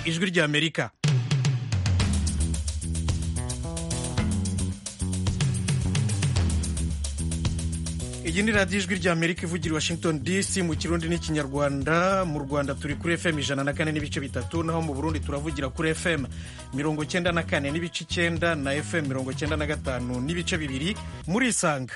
ijwi ry'amerika iyi ni radiyo ijwi ry'amerika ivugira i washington dc mu kirundi n'ikinyarwanda mu rwanda turi kuri fm ijana na kane n'ibice bitatu naho mu burundi turavugira kuri fm mirongo cyenda na kane n'ibice icyenda na fm mirongo cyenda na gatanu n'ibice bibiri muri isanga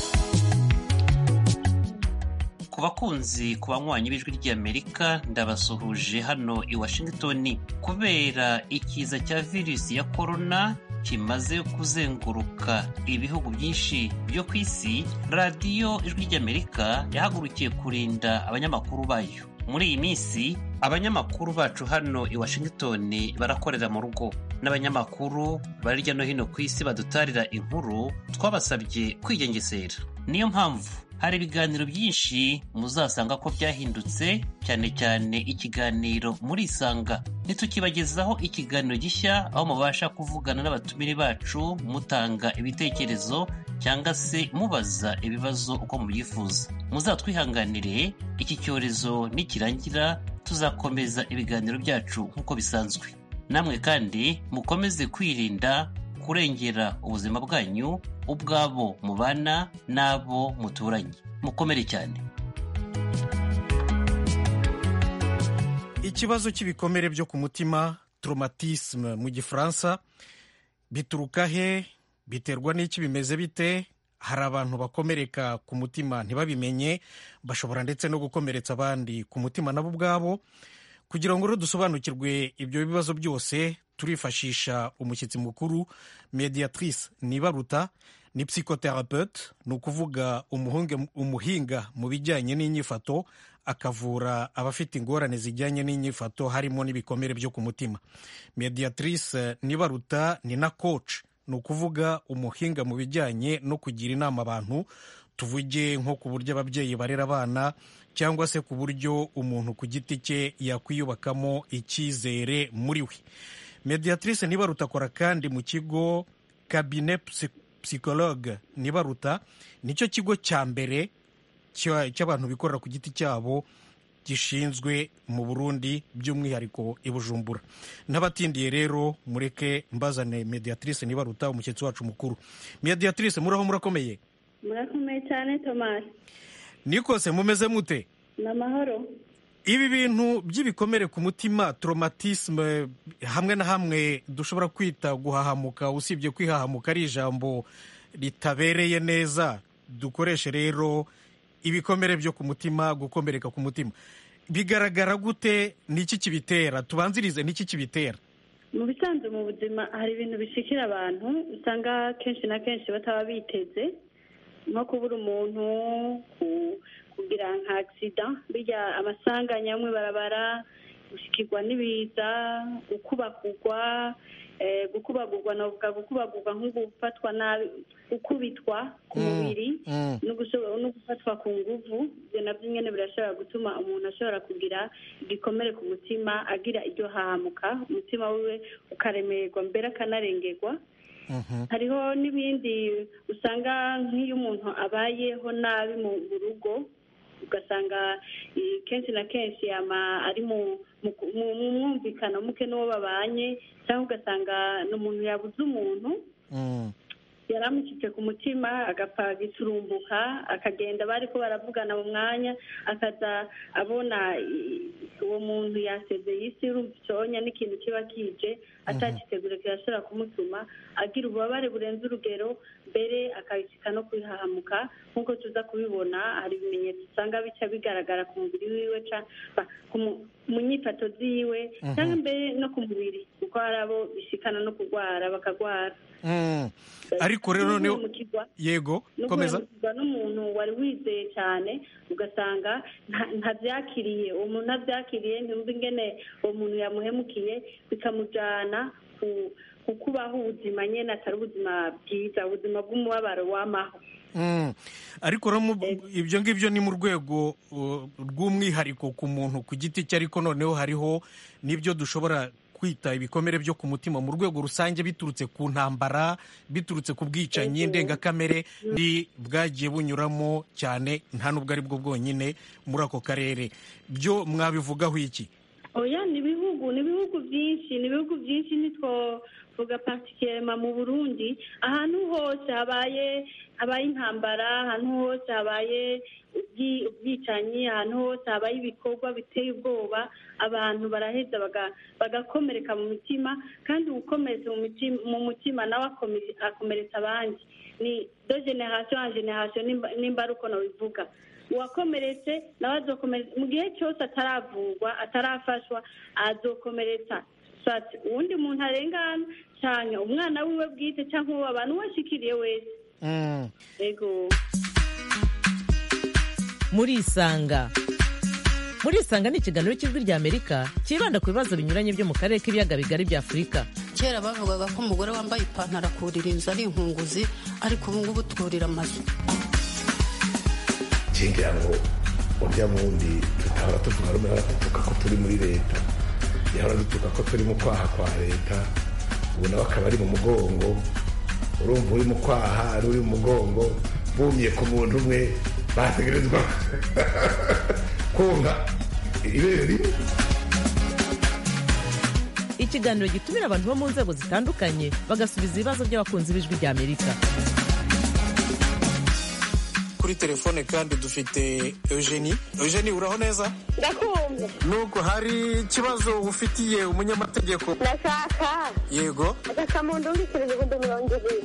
ku bakunzi ku banywanyi b'ijwi ry'amerika ndabasuhuje hano i washington kubera ikiza cya virusi ya korona kimaze kuzenguruka ibihugu byinshi byo ku isi radiyo ijwi ry'amerika yahagurukiye kurinda abanyamakuru bayo muri iyi minsi abanyamakuru bacu hano i washington barakorera mu rugo n'abanyamakuru bari hirya no hino ku isi badutarira inkuru twabasabye kwigengesera niyo mpamvu hari ibiganiro byinshi muzasanga ko byahindutse cyane cyane ikiganiro muri isanga ntitukibagezaho ikiganiro gishya aho mubasha kuvugana n'abatumire bacu mutanga ibitekerezo cyangwa se mubaza ibibazo uko mubyifuza muzatwihanganire iki cyorezo nikirangira tuzakomeza ibiganiro byacu nk'uko bisanzwe namwe kandi mukomeze kwirinda kurengera ubuzima bwanyu ubwabo mubana n'abo muturanye mukomere cyane ikibazo cy'ibikomere byo ku mutima traumatisme mu gifaransa bituruka he biterwa n'iki bimeze bite hari abantu bakomereka ku mutima ntibabimenye bashobora ndetse no gukomeretsa abandi ku mutima nabo ubwabo kugira ngo rero dusobanukirwe ibyo bibazo byose turifashisha umushyitsi mukuru mediatrice nibaruta ni psychothérapeute ni ukuvuga umuhinga mu bijyanye n'inyifato akavura abafite ingorane zijyanye n'inyifato harimo n'ibikomere byo ku mutima mediatrice nibaruta ni na coach ni ukuvuga umuhinga mu bijyanye no kugira inama abantu tuvuge nko ku buryo ababyeyi barera abana cyangwa se ku buryo umuntu ku giti cye yakwiyubakamo icyizere muri we mediatrice nibaruta akora kandi mu kigo kabine psychologue nibaruta nicyo kigo cya mbere cy'abantu bikorera ku giti cyabo gishinzwe mu burundi by'umwihariko i bujumbura n'abatindiye rero mureke mbazane mediatrice nibaruta umushyitsi wacu mukuru mediatrice muraho murakomeye murakomeye cyane tomasi nikose mumeze mute ni amahoro ibi bintu by'ibikomere ku mutima traumatisme hamwe na hamwe dushobora kwita guhahamuka usibye kwihahamuka ari ijambo ritabereye neza dukoreshe rero ibikomere byo ku mutima gukomereka ku mutima bigaragara gute n'iki kibitera tubanzirize n'iki kibitera mu bisanzwe mu buzima hari ibintu bishikira abantu usanga kenshi na kenshi bataba biteze nko kubura umuntu kugira nka agisida bijya amasanganya amwe barabara gushikirwa n'ibiza gukubagurwa gukubagurwa navuga gukubagurwa nko gufatwa nabi gukubitwa ku mubiri no gufatwa ku nguvu ibyo nabyo nyine birashobora gutuma umuntu ashobora kugira igikomere ku mutima agira iryo hahamuka umutima wiwe ukaremerwa mbere akanarengerwa hariho n'ibindi usanga nk'iyo umuntu abayeho nabi mu rugo ugasanga kenshi na kenshi ari mu mwumvikano muke n'uwo babanye cyangwa ugasanga ni umuntu yabuze umuntu yari amushyitse ku mutima agapfa giturumbuka akagenda bari ko baravugana mu mwanya akaza abona uwo muntu yasezeye isi urumva icyonya n'ikintu kiba kije atagitegura kirashobora kumutuma agira ububabare burenze urugero mbere akabishyika no kwihahamuka nk'uko tuza kubibona hari ibimenyetso usanga bica bigaragara ku mubiri wiwe mu nyifato ziwe cyangwa mbere no ku mubiri kuko hari abo bishikana no kurwara bakarwara ariko rero noneho yego komeza n'umuntu wari wizeye cyane ugasanga ntabyakiriye uwo muntu ntabyakiriye ntiyumve ingene uwo muntu yamuhemukiye bikamujyana ku kubaho ubuzima nyine atari ubuzima bwiza ubuzima bw'umubabaro w'amaho ariko ibyo ngibyo ni mu rwego rw'umwihariko ku muntu ku giti cye ariko noneho hariho n'ibyo dushobora kwita ibikomere byo ku mutima mu rwego rusange biturutse ku ntambara biturutse ku bwicanyi ndengakamere bwagiye bunyuramo cyane nta n'ubwo ari bwo bwonyine muri ako karere byo mwabivugaho iki oya ni ibihugu ibihugu ni ibihugu byinshi ni ibihugu byinshi ntitwovuga patikema mu burundi ahantu hose habaye habaye intambara ahantu hose habaye ubwicanyi ahantu hose habaye ibikorwa biteye ubwoba abantu baraheza bagakomereka mu mitima kandi ukomeretse mu mutima nawe akomeretsa abandi ni do generasiyo en generasiyo nimba ari uko nabivuga uwakomeretse nawe azokomeretsa mu gihe cyose ataravurwa atarafashwa azokomeretsa uwundi muntu arengana cyane umwana wiwe bwite cyangwa uwo abantu washikiriye wese yego murisanga murisanga ni ikiganiro cy'ijwi ry'amerika cyibanda ku bibazo binyuranye byo mu karere k'ibiyaga bigari bya afurika kera bavugaga ko umugore wambaye ipantaro akurira inzu ari inkunguzi ariko ubu ngubu twurira amazu ngira ngo urya wundi tutahora tuvuga rumwe baradutuka ko turi muri leta yahora dutuka ko turi mu kwaha kwa leta ubu nawe akaba ari mu mugongo urumva uri mu kwaha ari uri mu mugongo bumye ku muntu umwe bategerezwa konka ibere rimwe ikiganiro gitumira abantu bo mu nzego zitandukanye bagasubiza ibibazo by'abakunzi b'ijwi ry'amerika kuri telefone kandi dufite eugenie eugenie uraho neza ndakumva nubwo hari ikibazo ufitiye umunyamategeko ndashaka yego agasamundu w'ibiciro ibihumbi mirongo ibiri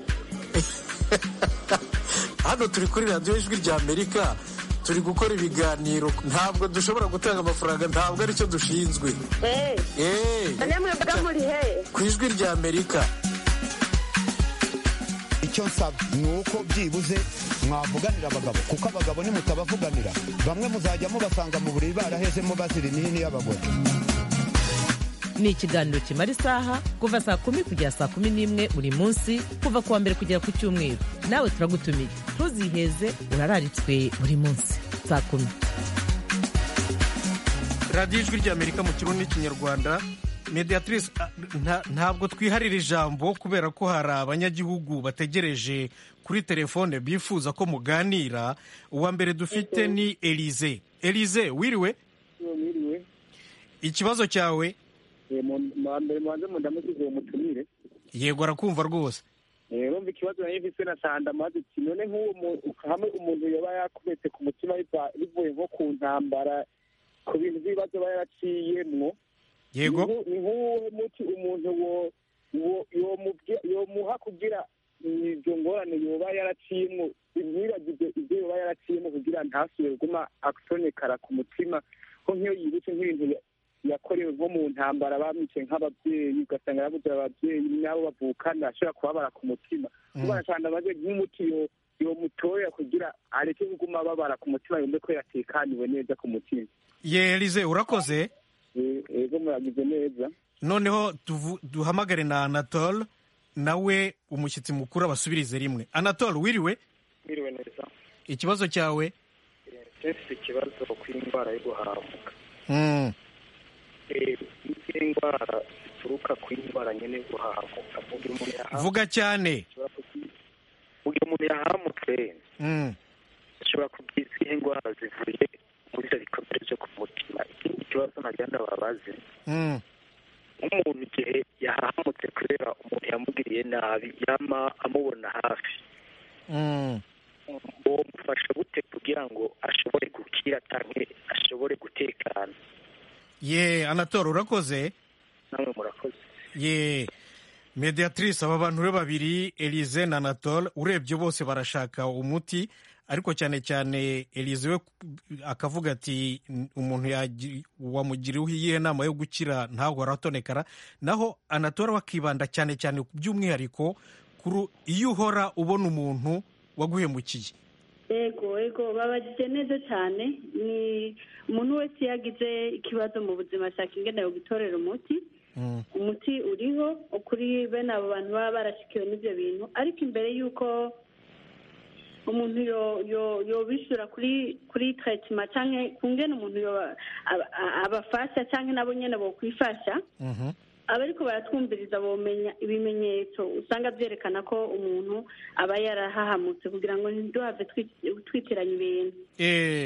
hano turi kuri radiyo ijwi rya amerika turi gukora ibiganiro ntabwo dushobora gutanga amafaranga ntabwo aricyo dushinzwe eee namwe mvuga muri he ku ijwi rya amerika icyo nsaba ni uko byibuze mwavuganira abagabo kuko abagabo nimutabavuganira bamwe muzajya mubasanga mu buriri barahezemo bazira imihini y'abagore ni ikiganiro kimara isaha kuva saa kumi kugera saa kumi n'imwe buri munsi kuva ku wa mbere kugera ku cyumweru nawe turagutumiye ntuziheze urararitswe buri munsi saa kumi radiyo ijwi rya amerika mu kirundi n'ikinyarwanda mediatrice ntabwo twiharira ijambo kubera ko hari abanyagihugu bategereje kuri telefone bifuza ko muganira uwa mbere dufite ni elize elize wiriwe ikibazo cyawe mbere mubanze mundamukize uwo mutumire yego arakumva rwose urumva ikibazo nari mfise na sanda maze ati none nk'uwo hamwe umuntu yoba yakubetse ku mutima bivuye nko ku ntambara ku bintu by'ibibazo aba yaraciyemwo yego ni nk'uwo muti umuntu yomuha kugira izo ngorane yoba yaraciyemwo ntibagize ibyo yoba yaraciyemwo kugira ntasubire kuguma atonekara ku mutima ko nk'iyo yibutse nk'ibintu yakorewe nko mu ntambara bamwice nk'ababyeyi ugasanga yabuze ababyeyi n'abo bavukana ashobora kubabara ku mutima kubara cyane amaze nk'umuti yomutoya kugira areke kuguma ababara ku mutima yumve ko yatekaniwe neza ku mutima ye elize urakoze ego muragize neza noneho duhamagare na anatole nawe umushyitsi mukuru abasubirize rimwe anatole wiriwe wiriwe neza ikibazo cyawe mfite ikibazo ku indwara yo guhamuka izi ndwara zituruka ku indwara nyine yo guhamuka vuga cyane mu gihe umuntu yahamutse ashobora kugira izihe ndwara zivuye muri ibyo bikomere byo ku mutima ikindi kibazo nagenda babaze nk'umuntu igihe yahamutse kubera umuntu yamugiriye nabi yama amubona hafi uwo mufasha gute kugira ngo ashobore gukira cyangwa ashobore gutekana ye anatole urakoze namwe murakoze ye mediatrice aba bantu be babiri elize na anatole urebye bose barashaka umuti ariko cyane cyane elize we akavuga ati umuntu wamugiriyeho iyihe nama yo gukira ntabwo aratonekara naho anatole akibanda cyane cyane by'umwihariko iyo uhora ubona umuntu waguhemukiye yego yego babagije neza cyane ni umuntu wese iyo agize ikibazo mu buzima ashaka ingene yo gutorera umuti umuti uriho kuri bene abo bantu baba barashikiwe n'ibyo bintu ariko imbere y'uko umuntu yobishyura kuri kuri tarayitima cyangwa ku ngene umuntu abafasha cyangwa nabo nyine bokwifasha abariko baratwumviriza bomenya ibimenyetso usanga byerekana ko umuntu aba yarahahamutse kugira ngo ntiduhave twitiranya ibintu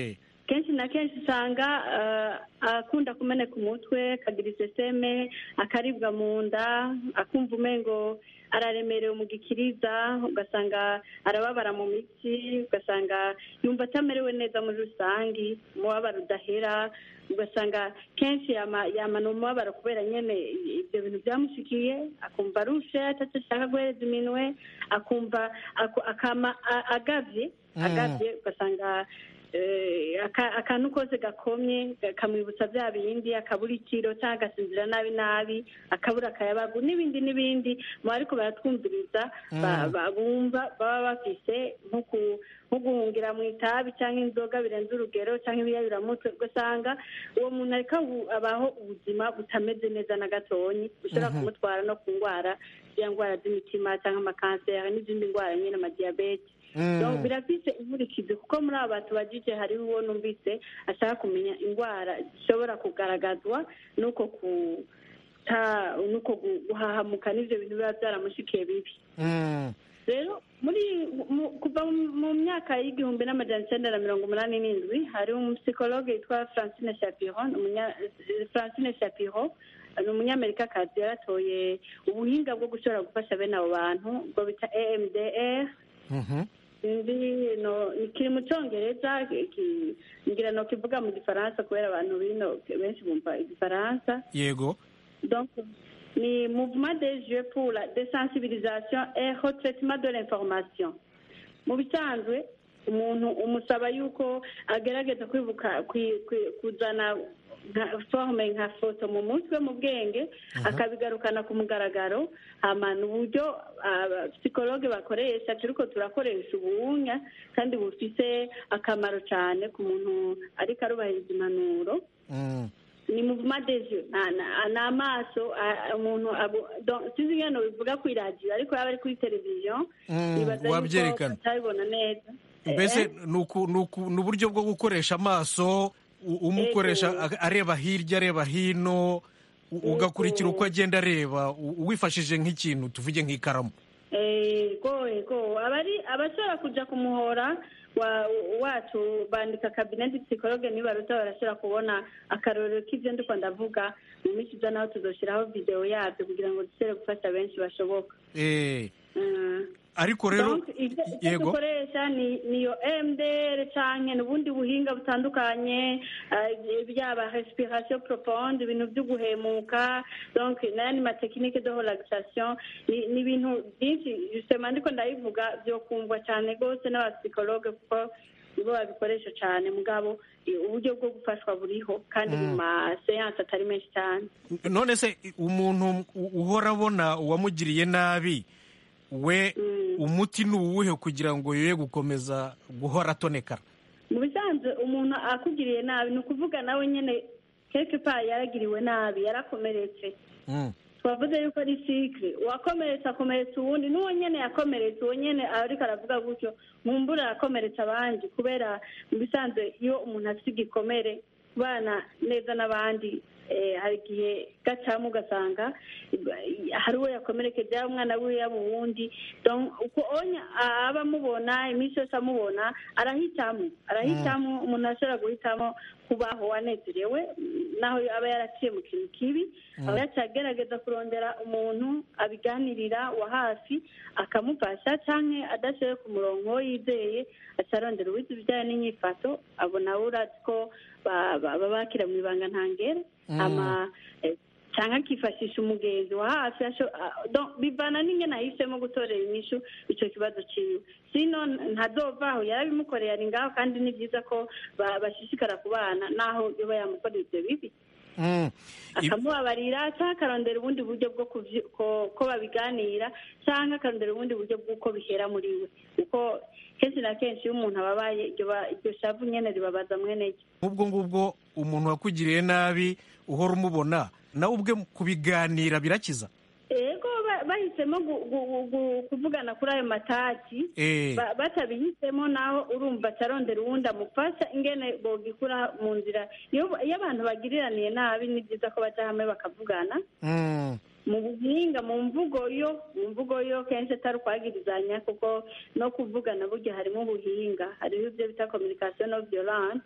kenshi na kenshi usanga akunda kumeneka umutwe akagira iseseme akaribwa mu nda akumva umengo araremerewe mu gikiriza ugasanga arababara mu mitsi ugasanga yumva atamerewe neza muri rusange umubabaro udahera ugasanga kenshi yamana umubabaro kubera nyine ibyo bintu byamushikiye akumva arushe atashaka guhereza iminwe akumva akama agavye agavye ugasanga akantu kose gakomye kamwibutsa bya bindi akabura ikiro cyangwa agasinzira nabi nabi akabura akayabagu n'ibindi n'ibindi mu ariko baratwumviriza bumva baba bafise nko guhungira mu itabi cyangwa inzoga birenze urugero cyangwa ibiyayuramutwe ugasanga uwo muntu ariko abaho ubuzima butameze neza na gatonyi bushobora kumutwara no ku ndwara ziriya ndwara z'imitima cyangwa amakanseri n'izindi ndwara nyine amadiyabete birafite inkurikizi kuko muri aba bantu bagije hariho uwo numvise ashaka kumenya indwara zishobora kugaragazwa n'uko nuko guhahamuka n'ibyo bintu biba byaramushikiye bibi rero muri kuva mu myaka y'igihumbi n'amajana icyenda na mirongo umunani n'indwi hari umusikologe witwa francine shapiron francine shapiro ni umunyamerikakazi yaratoye ubuhinga bwo gushobora gufasha bene abo bantu ubwo bita emdr kiri mu cyongereza ngira no kivuga mu gifaransa kubera abantu bino benshi bumva igifaransa yego ni mouvement des jeux pour la désensibilisation et retraitement de l'information mu bisanzwe umuntu umusaba yuko agerageza kwibuka kuzana forume nka foto mu mutwe mu bwenge akabigarukana ku mugaragaro hamana uburyo psikologe bakoresha turiko turakoresha ubunya kandi bufise akamaro cyane ku muntu ariko arubahiriza impanuro ni mouvement des yeux ni amaso umuntu sinzi ingano bivuga ku iradiyo ariko yaba ari kuri televiziyo wabyerekana atabibona neza mbese ni uburyo bwo gukoresha amaso umukoresha areba hirya areba hino ugakurikira uko agenda areba wifashije nk'ikintu tuvuge nk'ikaramu yego abashobora kujya ku muhora wacu bandika kabineti psikologe nibaruta barashobora kubona akarorero k'ibyo ndi ndavuga mu minsi iza naho tuzoshyiraho videwo yabyo kugira ngo dushobore gufasha benshi bashoboka ariko rero yego dukoresha niyo emdr cyane n'ubundi buhinga butandukanye byaba respiration profonde ibintu byo guhemuka donc n'ayandi matekinike de relaxation ni ibintu byinshi justement ndiko ndabivuga byo kumvwa cyane rwose n'abapsikologe kuko nibo babikoresha cyane mugabo uburyo bwo gufashwa buriho kandi mu maseyanse atari menshi cyane none se umuntu uhora abona uwamugiriye nabi we umuti ni uwuhe kugira ngo yoye gukomeza guhora atonekara mu bisanzwe umuntu akugiriye nabi ni ukuvuga nawe nyine keke pa yaragiriwe nabi yarakomeretse twavuze yuko ari sikire uwakomeretse akomeretsa uwundi n'uwo nyine yakomeretse uwo nyine ariko aravuga gutyo mumbura arakomeretsa abandi kubera mu bisanzwe iyo umuntu afite igikomere kubana neza n'abandi hari igihe gacamo ugasanga hari uwo yakomerekeje yaba umwana wiwe yaba uwundi uko aba amubona iminsi yose amubona arahitamo arahitamo umuntu ashobora guhitamo kubaho anezerewe naho aba yaraciye mu kintu kibi aba yacagerageza kurondera umuntu abiganirira wa hafi akamufasha cyangwa adashoboye ku murongo yizeye acarondera uwize ibijyanye n'inyifato abona urazi ko baba bakira mu ibanga ntangere cyangwa akifashisha umugenzi wa hafi bivana n'ingene ahisemo gutorera inyishu icyo kibazo cyiwe sino ntadovaho yarabimukoreye ari ngaho kandi ni byiza ko bashishikara ku bana naho yoba yamukorera ibyo bibi akamubabarira cyangwa akarondera ubundi buryo bwo ko babiganira cyangwa akarondera ubundi buryo bw'uko bihera muri we kuko kenshi na kenshi iyo umuntu ababaye iryo shavu nyine ribabaza mwene ryo nk'ubwo ngubwo umuntu wakugiriye nabi uhora umubona nawe ubwe kubiganira birakiza yego bahisemo kuvugana kuri ayo mataki batabihisemo naho urumva acarondera uwundi amufasha ingene bogikura mu nzira iyo abantu bagiriraniye nabi ni byiza ko bajya hamwe bakavugana mu buhinga mu mvugo yo mu mvugo yo kenshi atari ukwagirizanya kuko no kuvugana burya harimo ubuhinga hariho ibyo bita communication no violence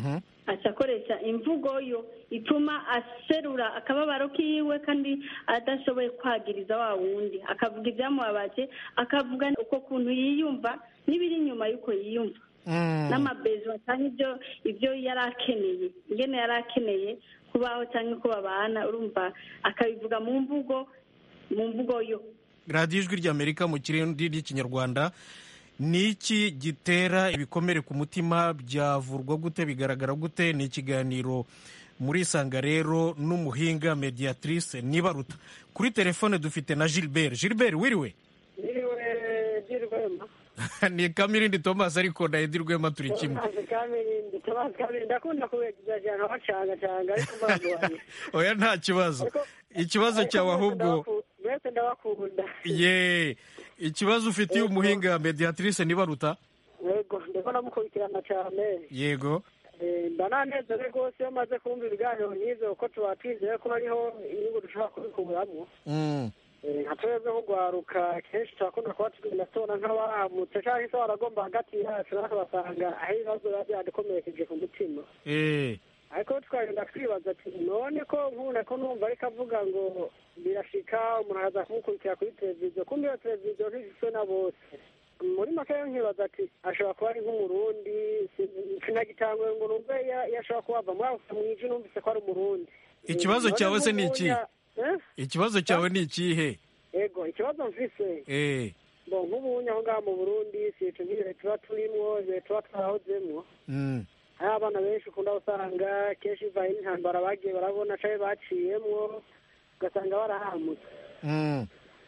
aca akoresha imvugo yo ituma aserura akababaro kiwe kandi adashoboye kwagiriza wa wundi akavuga ibyamubabaje akavuga uko kuntu yiyumva n'ibiri inyuma y'uko yiyumva n'amabezo cyangwa ibyo ibyo yari akeneye ingene yari akeneye kubaho cyangwa uko babana urumva akabivuga mu mvugo mu mvugo yo radiyo ijwi ry'amerika mu kirindi ry'ikinyarwanda ni iki gitera ibikomere ku mutima byavurwa gute bigaragara gute ni ikiganiro muri isanga rero n'umuhinga mediatrice nibaruta kuri telefone dufite na gilbert gilbert wiriwe Niriwe Dirwema. ni kamirindi thomas ariko na edi rwema turi kimwe Thomas Kamirindi, Thomas Kamirindi ndakunda kubegereza cyane wacanga canga ariko mbagwanye. oya nta kibazo ikibazo cyawe ahubwo Mwese ndabakunda. ye ikibazo ufitiye umuhinga mediatrice nibaruta Yego, ndiko namukurikirana cyane. yego Eh, mba nanezerewe rwose iyo maze kumva ibiganiro nk'ivyo kuko tuba twizeye ko hariho inyungu dushobora kubikuramwo. Mm. Eh, nka twebwe nk'urwaruka kenshi turakunda kuba tugenda tubona nk'abahamutse cyangwa se baragomba hagati yacu natwe basanga aho ibibazo biba byadukomerekeje ku mutima eh ariko tukagenda twibaza ati none ko nkunda ko numva ariko avuga ngo birashika umuntu araza kumukurikira kuri televiziyo kumbe iyo televiziyo ntigizwe na bose muri make rero nkibaza ati ashobora kuba ari nk'umurundi sinagitanguye ngo numve iyo iyo ashobora kuba ava muri ako mwiji numvise ko ari umurundi ikibazo None cyawe se ni iki nk'ubunya- Eh? ikibazo cyawe ni ikihe ego ikibazo mfise eh bo nk'ubunya aho ngaho mu burundi si ico nk'ibihe tuba turimwo ibihe tuba twahozemwo mm. hari abana benshi ukunda usanga kenshi bivaye n'intambara bagiye barabona canke baciyemwo ugasanga barahamutse Mm.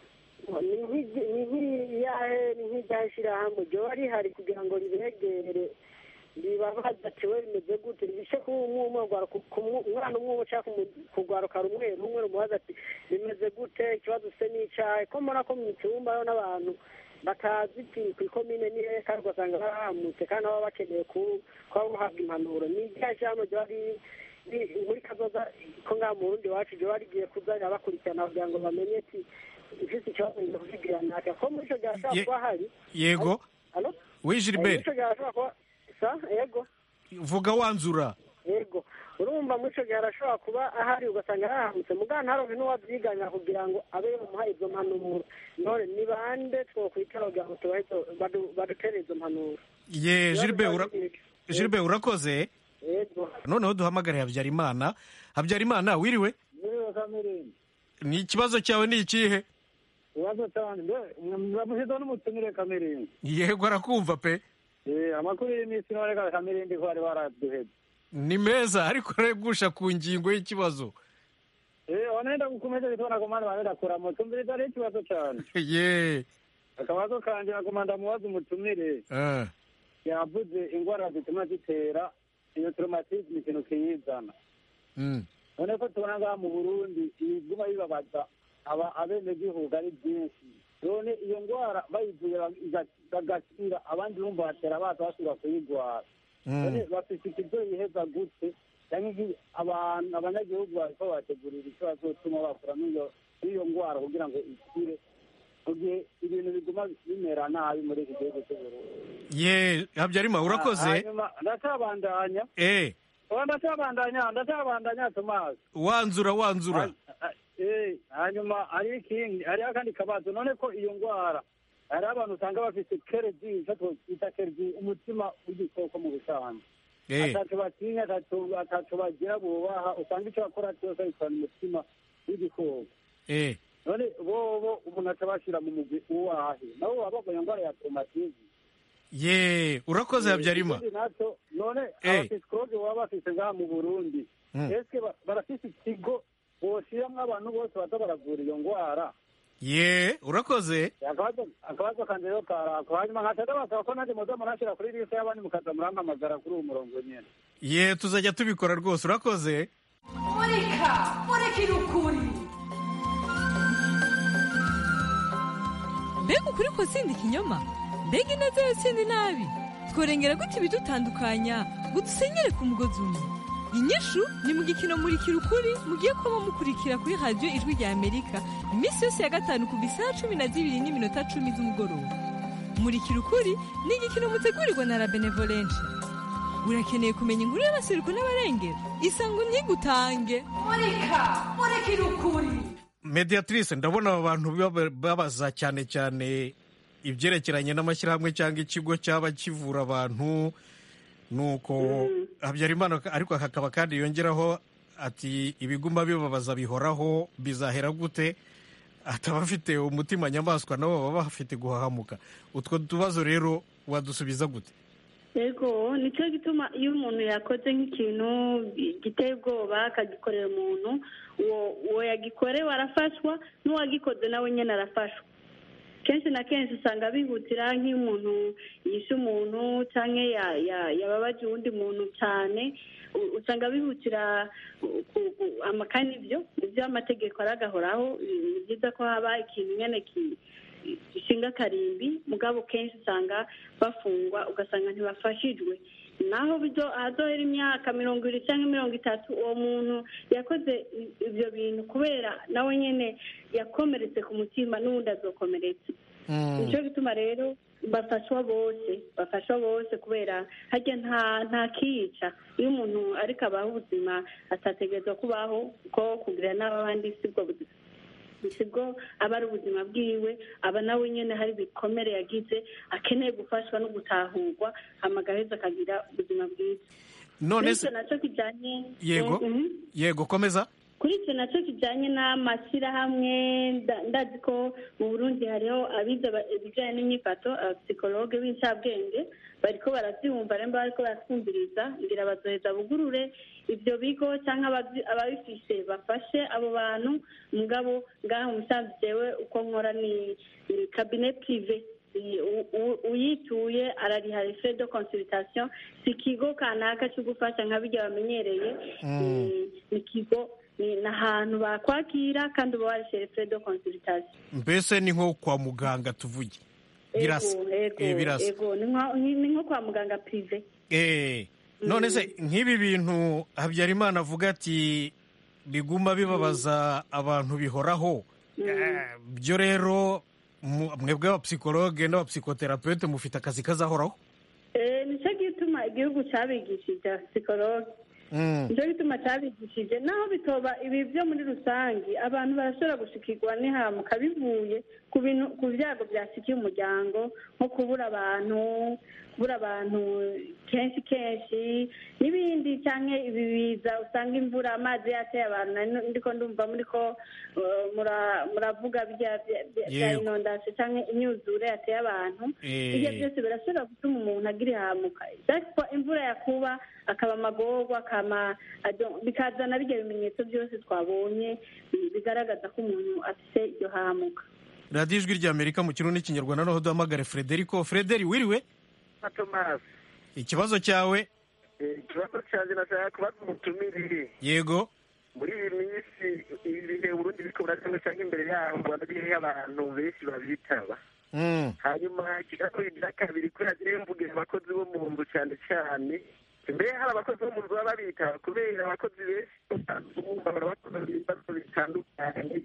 ni nk'igi- ni nk'iriyahe ni nk'iryahe shirahamwe ryoba rihari kugira ngo ribegere ribabaza ati we bimeze gute rishe umwe umwe umwana umwe umwe cyangwa kugwaruka rumwe rumwe rumubaza ati bimeze gute ikibazo se n'icahe ko mbona ko mu cyumba hariho n'abantu batazi iti ku ikomine ni hehe kandi ugasanga barahamutse kandi baba bakeneye ku- kuba bahabwa impanuro ni iryahe shirahamwe ryoba riri ni- muri kazoza ko ngaha mu burundi iwacu ryoba rigiye kuza rirabakurikirana kugira ngo bamenye ati ifite ikibazo ngiye kukigirana naka ko muri ico gihe hashobora Ye- kuba hari yego Alo? Oui, Eh, Gilbert. muri ico gihe hashobora kuba sa yego vuga wanzura yego urumva muri ico gihe harashobora kuba ahari ugasanga yarahamutse mugabo ntaronke n'uwavyiganya kugira ngo abe yomuha izo mpanuro none ni bande twokwitara kugira ngo tubahe izo- badu- badutere izo mpanuro ye gilbert ura- gilbert urakoze yego noneho duhamagare habyarimana habyarimana wiriwe Niwe Kamirindi. ni ikibazo cyawe ni ikihe Ikibazo cyane mbe muramushyizeho n'umutumire Kamirindi. yego arakumva pe Eh, amakuru y'iminsi none ka Kamirindi ko bari baraduheze. ni meza ariko regusha ku ngingo y'ikibazo Eh, wanaenda gukomeza bitona komanda wanaenda kuramo. Tumviriza ari ikibazo cyane. ye Akabazo kanje nakomanda mubaza umutumire. eh, Yavuze ingwara zituma zitera iyo traumatisme ikintu kiyizana. mm. none ko tubona ngaha mu burundi ibiguma bibabaza aba abenegihugu ari byinshi none iyo ndwara bayivuye iga- bagakira abandi bumva batera baza basubira kuyigwara none bafite ikigo yiheza gute cyangwa iki- abantu abanyagihugu bariko bategurira icyo bazotuma bakura n'iyo n'iyo ndwara kugira ngo ikire mu gihe ibintu biguma bimera nabi muri iki gihugu cy'uburundi ye habyarimana urakoze hanyuma ndacabandanya eh oya ndacabandanya ndacabandanya tomasi wanzura wanzura Eh, hanyuma hari ikindi hariho akandi kabazo none ko iyo ndwara hari abantu usanga bafite keredi icyo twita keredi umutima w'igikoko mu busanzwe Eh. ataco batinya ataco ataco bagira bubaha usanga icyo bakora cyose bikorana umutima w'igikoko eh none bobo umuntu aca bashyira mu mugwi uwahe nabo baba bagwaye indwara ya traumatisme ye urakoze habyarimana ikindi naco none Eh. abapisikologe baba bafise ngaha mu burundi Mm. eske ba- barafise ikigo boshiramwo abantu bose baza baravura iyo ndwara ye urakoze akabazo akabazo kanje rero karako hanyuma nkaca ndabasaba ko nanjye muza murashira kuri liste y'abandi mukaza murampamagara kuri uwo murongo nyene ye tuzajya tubikora rwose urakoze murika murikira ukuri mbega ukuri ko sindi ikinyoma mbega ineza yo sindi nabi tworengera gute ibidutandukanya ngo dusenyere ku mugozi umwe inyishu ni mu gikino murikira ukuri mugiye kuba mukurikira kuri radiyo ijwi rya amerika iminsi yose ya gatanu kuva isaha cumi na zibiri n'iminota cumi z'umugoroba murikira ukuri ni igikino mutegurirwa na la benevolenshi urakeneye kumenya inkuru y'abasiruko n'abarengera isango ntigutange murika murikira ukuri mediatrice ndabona aba bantu baba- babaza cyane cyane ibyerekeranye n'amashyirahamwe cyangwa ikigo cyaba kivura abantu nuko habyarimana ariko hakaba kandi yongeraho ati ibiguma bibabaza bihoraho bizahera gute ataba afite umutima nyamaswa nabo baba bafite guhahamuka utwo tubazo rero wadusubiza gute yego nicyo gituma iyo umuntu yakoze nk'ikintu giteye ubwoba akagikorera umuntu uwo uwo yagikorewe arafashwa n'uwagikoze nawe nyine arafashwa kenshi na kenshi usanga bihutira nk'iyo umuntu yishe umuntu cyangwa ya- ya- yababaje uwundi muntu cyane u- usanga bihutira ku- ku- ama- kandi ibyo ibyo amategeko aragahoraho ni byiza ko haba ikintu nyine ki- gishinga akarimbi mugabo kenshi usanga bafungwa ugasanga ntibafashijwe naho bizo ahazohera imyaka mirongo ibiri cyangwa mirongo itatu uwo muntu yakoze i- ibyo bintu kubera nawe nyine yakomeretse ku mutima n'ubundi azokomeretse nicyo gituma rero bafashwa bose bafashwa bose kubera harya nta nta kiyica iyo umuntu ariko abaho ubuzima atategerezwa kubaho kuko kugira n'abandi sibwo buzima sibwo aba ari ubuzima bwiwe aba nawe nyine hari ibikomere yagize akeneye gufashwa no gutahurwa amagaheza akagira ubuzima bwiza none Kuri se icyo nacyo kijyanye yego Mhm. yego komeza kuri icyo nacyo kijyanye n'amashyirahamwe nda- ndazi ko mu burundi hariho abize ba- ibijyanye n'imyifato abapsikologe b'incabwenge bariko barabyumva rero bariko baratwumviriza ngira bazoheza bugurure ibyo bigo cyangwa ababyi- ababifise bafashe abo bantu mugabo ngaho umusanzu jewe uko nkora ni ni kabine prive I- u- u- uyituye arariha frais de consultation si ikigo kanaka cyo gufasha nka bijya bamenyereye ni- ni ikigo ni ni ahantu bakwakira kandi uba warishyura frais de consultation mbese ni nko kwa muganga tuvuge birasa Ego, ego, Eh, birasa ego ni nka- ni ni nko kwa muganga prive Eh, none se nk'ibi bintu habyarimana avuga ati biguma bibabaza abantu bihoraho Eh, byo rero mu- mwebwe abapsikologe n'abapsikoterapeute mufite akazi kazahoraho Eh, nicyo gituma igihugu cyabigishije psikologe Mm. nicyo gituma cyabigishije naho bitoba ibi byo muri rusange abantu barashobora gushikirwa n'ihamuka bivuye ku bintu ku byago byasikiye umuryango nko kubura abantu kubura abantu kenshi kenshi n'ibindi cyangwa ibi biza usanga imvura amazi yateye abantu nari ndiko ndumva muri ko eh, mura- muravuga bya bya- bya- bya Yego. inondasi cyangwa imyuzure yateye abantu Eh. ibyo byose birashobora gutuma umuntu agira ihamuka ariko imvura yakuba akaba amagorwa akama ado- bikazana bijya bimenyetso byose twabonye bi- bigaragaza ko umuntu afite iryo hamuka radiyo ijwi ry'amerika mu kirundi n'ikinyarwanda noneho duhamagare frederico frederi wiriwe na tomasi ikibazo cyawe ikibazo cyanjye nashaka kubaza umutumire yego muri iyi minsi ibi bihe uburundi biriko buracamo cyangwa imbere yaho mu rwanda biriho abantu benshi babitaba Mm. hanyuma ikibazo cya kabiri ko yagiye mvugira abakozi bo mu nzu cyane cyane mbere hari abakozi bo mu nzu baba babitaba kubera abakozi benshi bahora bakora ibibazo bitandukanye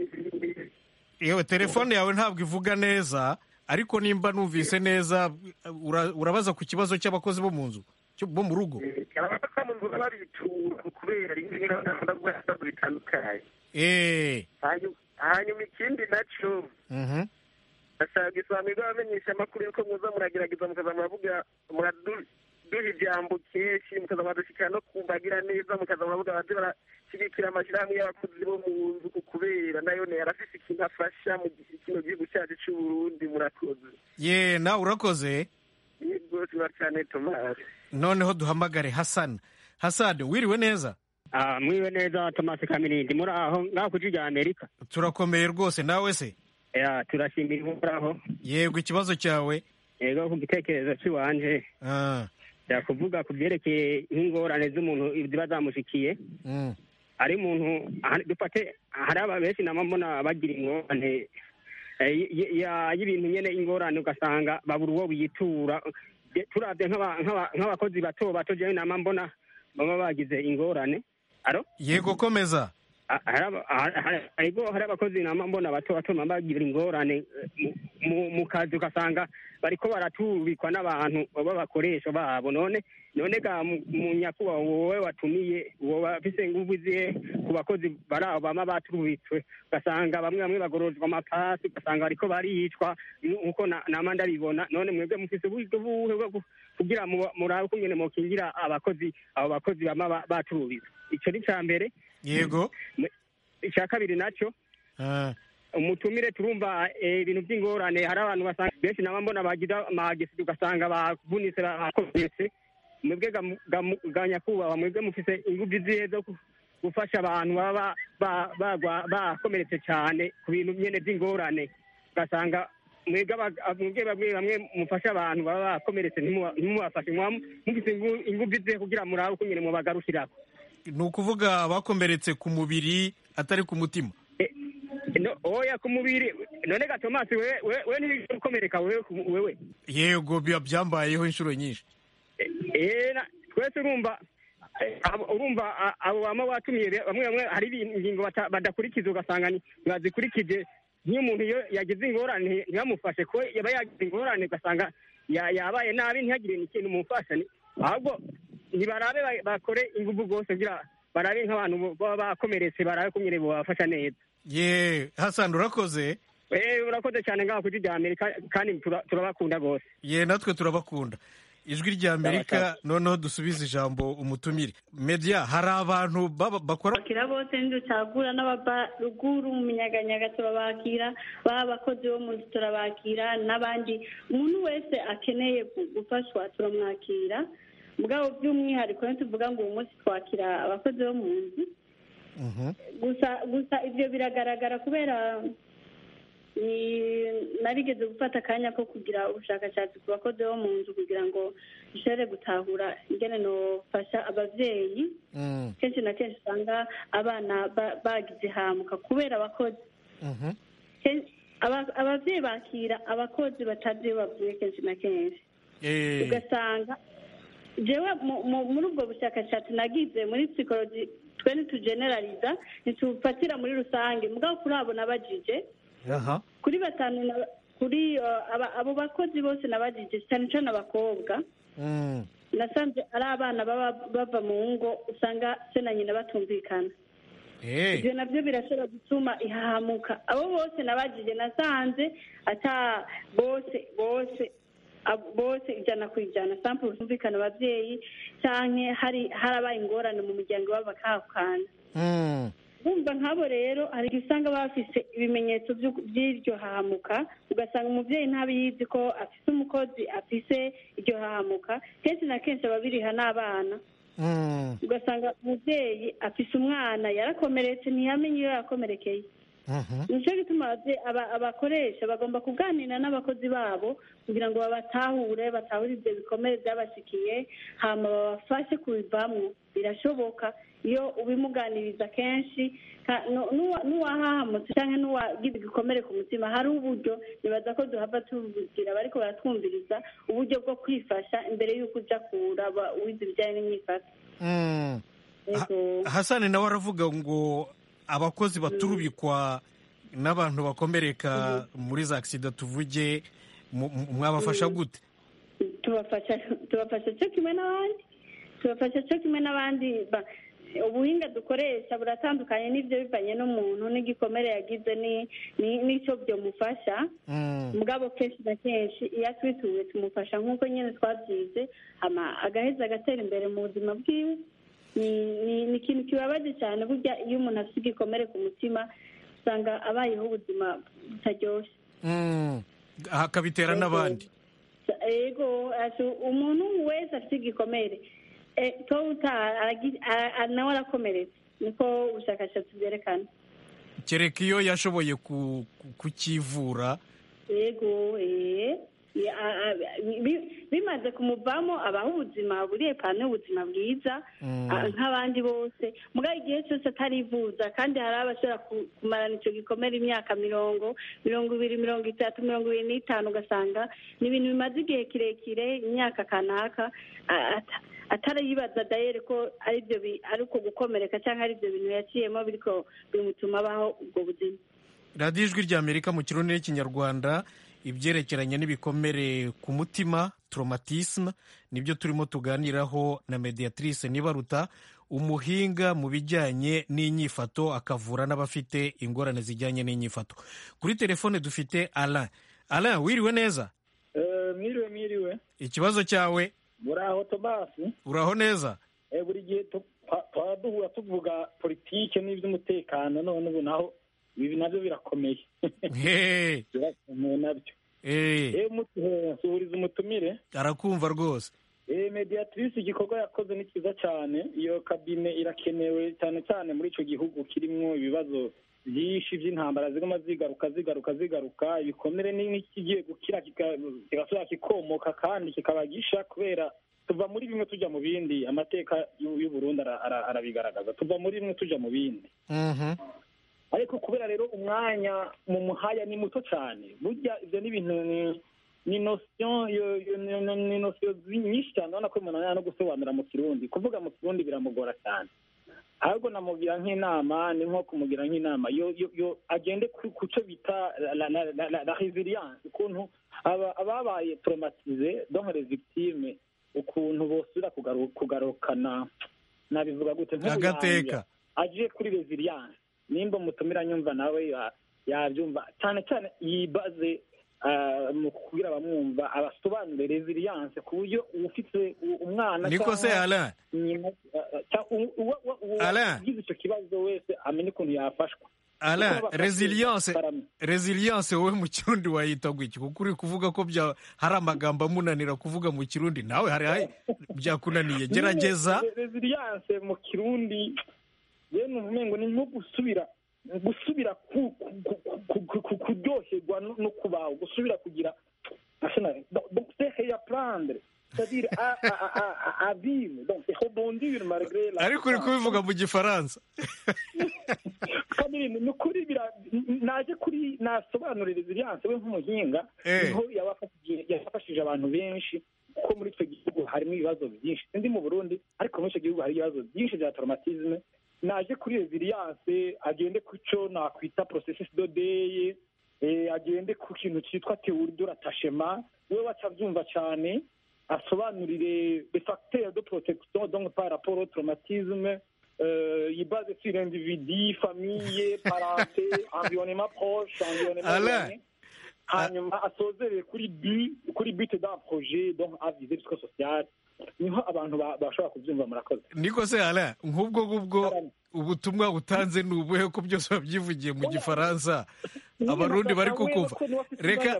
yewe telefone yawe ntabwo ivuga neza ariko nimba numvise neza ura- urabaza ku kibazo cy'abakozi bo mu nzu cyo- bo mu rugo abakozi bo mu nzu baba babitura kubera rimwe na rimwe bakunda guhura ibibazo bitandukanye Eh. Hanyuma- hanyuma ikindi nacyo Mhm. ndashaka isobanuriro abamenyesha amakuru yuko muza muragerageza mukaza muravuga muraduha ijambo kenshi mukaza muradushikira no kumbagira neza mukaza muravuga baze barashyigikira amashyirahamwe y'abakozi bo mu nzu kubera nayo ne arafise ikintu afasha mu gi- kino gihugu cyacu cy'u Burundi murakoze ye nawe urakoze yego tuba cyane tomasi noneho duhamagare hasani hasani wiriwe neza Ah, mwiwe neza Thomas Kamirindi muri aho ngaho ku rya Amerika turakomeye rwose nawe se ya turashimira ihoraho yego ikibazo cyawe yego ku gitekerezo cy'iwanje Ah. kuvuga ku byerekeye nk'ingorane z'umuntu ziba zamushikiye Mm. ari umuntu aha- dufate hari aba benshi nama mbona bagira ingorane eh, y- y- ya- y'ibintu nyene ingorane ugasanga babura uwo biyitura Je- turavye nk'aba- nk'aba- nk'abakozi bato bato jewe nama mbona baba bagize ingorane aro yego komeza Ah, hari aba- hari- hari- hariho hari abakozi nama mbona bato bato baba bagira ingorane eh, mu- mu- mu kazi ugasanga bariko baratubikwa n'abantu baba bakoresha babo none none ga mu mu nyakubahwa wowe watumiye wowe afise inguvu zihe ku bakozi bari aho bama baturubitswe ugasanga bamwe bamwe bagororerwa amapasi ugasanga bariko baricwa nkuko na- nama ndabibona none mwebwe mufise uburyo buhe bwo gu- kugira mu- murabe ukungene mokingira abakozi abo bakozi bama ba- baturubitswe ico ni ca mbere yego icya kabiri nacyo umutumire turumva eh, ibintu by'ingorane hari abantu basanga benshi naba mbona bagira amagisi ugasanga bavunitse bakomeretse mwebwe ga- ga- ga nyakubahwa mwebwe mufise ingufu zihe zo gu- gufasha abantu baba ba- bagwa- bakomeretse cyane ku bintu nyene by'ingorane ugasanga mwebwe aba- mwebwe bamwe bamwe mufasha abantu baba bakomeretse ntimuba- ntimubafashe muba mufise ingu- ingufu zihe kugira murabe uko nyene mubagarukirako ni ukuvuga abakomeretse ku mubiri atari ku mutima no oya ku mubiri none ga tomasi wewe we, we ntibigeze gukomereka wewe ku- wewe yego biba byambayeho inshuro nyinshi eh na- twese urumva eh, abo- urumva a- abo bama batumiye be- bamwe bamwe hari ibintu- ingingo bata- badakurikiza ugasanga ni- ntibazikurikije nk'iyo umuntu iyo yagize ingorane ntibamufashe ko yaba yagize ingorane ugasanga ya- yabaye nabi ntihagire n'ikintu mumufasha ni- ahubwo ntibarabe ba- bakore ingufu rwose kugira barabe nk'abantu bo- baba bakomeretse barabe kumwe babafasha neza ye hasani urakoze Eh, urakoze cyane ngaho kuri rya amerika kandi tura- turabakunda rwose ye natwe turabakunda ijwi rya amerika noneho dusubize ijambo umutumire media hari abantu baba- bakora bakira bose ntiducagura n'ababa ruguru mu minyaganyaga turabakira baba abakozi bo mu nzu turabakira n'abandi umuntu wese akeneye gu- gufashwa turamwakira mugabo by'umwihariko ntituvuga ngo uyu munsi twakira abakozi bo mu nzu gusa gusa ibyo biragaragara kubera ni- narigeze gufata akanya ko kugira ubushakashatsi ku bakozi bo mu nzu kugira ngo dushobore gutahura ingene nofasha ababyeyi kenshi na kenshi usanga abana ba- bagize hamuka kubera abakozi Ken- aba- ababyeyi bakira abakozi batazi iyo bavuye kenshi na kenshi ugasanga jewe mu- mu- muri ubwo bushakashatsi nagize muri psikoloji twe ntitugeneraliza ntitufatira muri rusange mugabo kuri abo nabajije aha kuri batanu na- kuri uh, aba- abo bakozi bose nabajije cyane cyane abakobwa nasanze ari abana baba bava mu ngo usanga se na nyina batumvikana ibyo nabyo birashobora gutuma ihahamuka abo bose nabajije nasanze ata bose bose abo- bose ijana ku ijana sample zumvikana ababyeyi cyangwa hari harabaye ingorane mu muryango wabo bakahukana bumva nk'abo rero hari igihe usanga bafise ibimenyetso by'u- by'iryo hahamuka ugasanga umubyeyi ntabiyizi ko afise umukozi afise iryo hahamuka kenshi na kenshi ababiriha n'abana ugasanga umubyeyi afise umwana yarakomeretse ntiyamenye iyo yakomerekeye nicyo gituma ababye- aba- abakoresha bagomba kuganira n'abakozi babo kugira ngo babatahure batahure ibyo bikomere byabashikiye hama babafashe kubivamwo birashoboka iyo ubimuganiriza kenshi ka- nu- nuwa- n'uwahahamutse cyangwa n'uwagize igikomere ku mutima hari uburyo nibaza ko duhava tububwira bariko baratwumviriza uburyo bwo kwifasha imbere y'uko uja kuraba uwize ibijyanye n'imyifato Mm. Yego. Ha- hasani nawe aravuga ngo abakozi baturubikwa n'abantu bakomereka muri za agisida tuvuge mu- mu- mwabafasha gute tubafasha tubafasha cyo kimwe n'abandi tubafasha cyo kimwe n'abandi ba- ubuhinga dukoresha buratandukanye n'ibyo bivanye n'umuntu n'igikomere yagize ni- ni- n'icyo byomufasha mugabo kenshi na kenshi iyo atwituwe tumufasha nk'uko nyine twabyize hama agaheza agatera imbere mu buzima bwiwe ni- ni ni ikintu kibabaje cyane burya iyo umuntu afite igikomere ku mutima usanga abayeho ubuzima butaryoshye Mm. hakabitera n'abandi ego ati umuntu wese afite igikomere eh, to uta aragi- ara- ara- nawe arakomeretse niko ubushakashatsi bwerekana kereka iyo yashoboye ku- ku- kukivura yego eh, ya- a- a- bi- bimaze kumuvamo abaho ubuzima buriye pano y'ubuzima bwiza Mm. a- nk'abandi bose mugabo igihe cyose atarivuza kandi hari abashobora ku- kumarana icyo gikomere imyaka mirongo mirongo ibiri mirongo itatu mirongo ibiri n'itanu ugasanga ni ibintu bimaze igihe kirekire imyaka kanaka a- ata- atarayibaza dayere ko ari byo ari uko gukomereka cyangwa ari ibyo bintu yaciyemo biriko bimutuma abaho ubwo buzima radiyo ijwi rya amerika mu kirundi n'ikinyarwanda ibyerekeranye n'ibikomere ku mutima traumatisme nibyo turimo tuganiraho na mediatrice nibaruta umuhinga mu bijyanye n'inyifato akavura n'abafite ingorane zijyanye n'inyifato kuri telefone dufite alain alain wiriwe neza mwiriwe mwiriwe ikibazo cyawe muraho tomasi uraho neza buri gihe twaba duhura tuvuga politike n'iby'umutekano none ubu naho ibi nabyo birakomeye birakomeye nabyo suhuriza umutumire arakumva rwose mediatrice igikorwa yakoze ni cyiza cyane iyo kabine irakenewe cyane cyane muri icyo gihugu kirimo ibibazo byinshi by'intambara ziguma zigaruka zigaruka zigaruka ibikomere n'ikigiye gukira kigasubira kikomoka kandi kikaba gisha kubera tuva muri bimwe tujya mu bindi amateka y'u Burundi arabigaragaza tuva muri bimwe tujya mu bindi ariko kubera rero umwanya mu muhaya ni muto cyane burya ibyo ni ibintu ni nosiyo ni nosiyo nyinshi cyane urabona ko umuntu no gusobanura mu kirundi kuvuga mu kirundi biramugora cyane ahubwo namugira nk'inama ni nko kumugira nk'inama yo agende ku cyo bita la resilience ukuntu ababaye traumatize donc les victimes ukuntu bosubira kugarukana nabivuga gute agateka agiye kuri resilience nimba umutumira nyumva nawe yabyumva cyane cyane yibaze mu kubwira abamwumva abasobanure resilience ku buryo ufite umwana niko se alain ugize icyo kibazo wese amenye ukuntu yafashwa alain resilience resilience wowe mu kirundi wayita gutya kuko uri kuvuga ko hari amagambo amunanira kuvuga mu kirundi nawe hari byakunaniye gerageza resilience mu kirundi yewe numva umengo ni nko gusubira gusubira kuryoherwa no kubaho gusubira kugira donc c'est réapprendre c'est-à-dire à, à, à, à vivre donc c'est rebondir malgré la ariko uri kubivuga mu gifaransa kandi ni ukuri naje kuri nasobanura resilience we nk'umuhinga niho yafashije abantu benshi kuko muri icyo gihugu harimo ibibazo byinshi sindi mu burundi ariko muri icyo gihugu hari ibibazo byinshi bya traumatisme naje kuri resilience agende ku cyo nakwita processus dodeye agende ku kintu cyitwa théorie de l'attachement we bacabyumva cyane asobanurire les facteurs de protection donc par rapport au traumatisme euh, yibaze sur l'individu famille parenté environnement proche environnement éloigné hanyuma asozereye kuri but kuri but d'un projet donc à visée psychosociale niho abantu bashobora kubyumva murakoze niko se alain nk'ubwo ngubwo ubutumwa butanze ni ubuhe ko byose babyivugiye mu gifaransa abarundi bari kukumva reka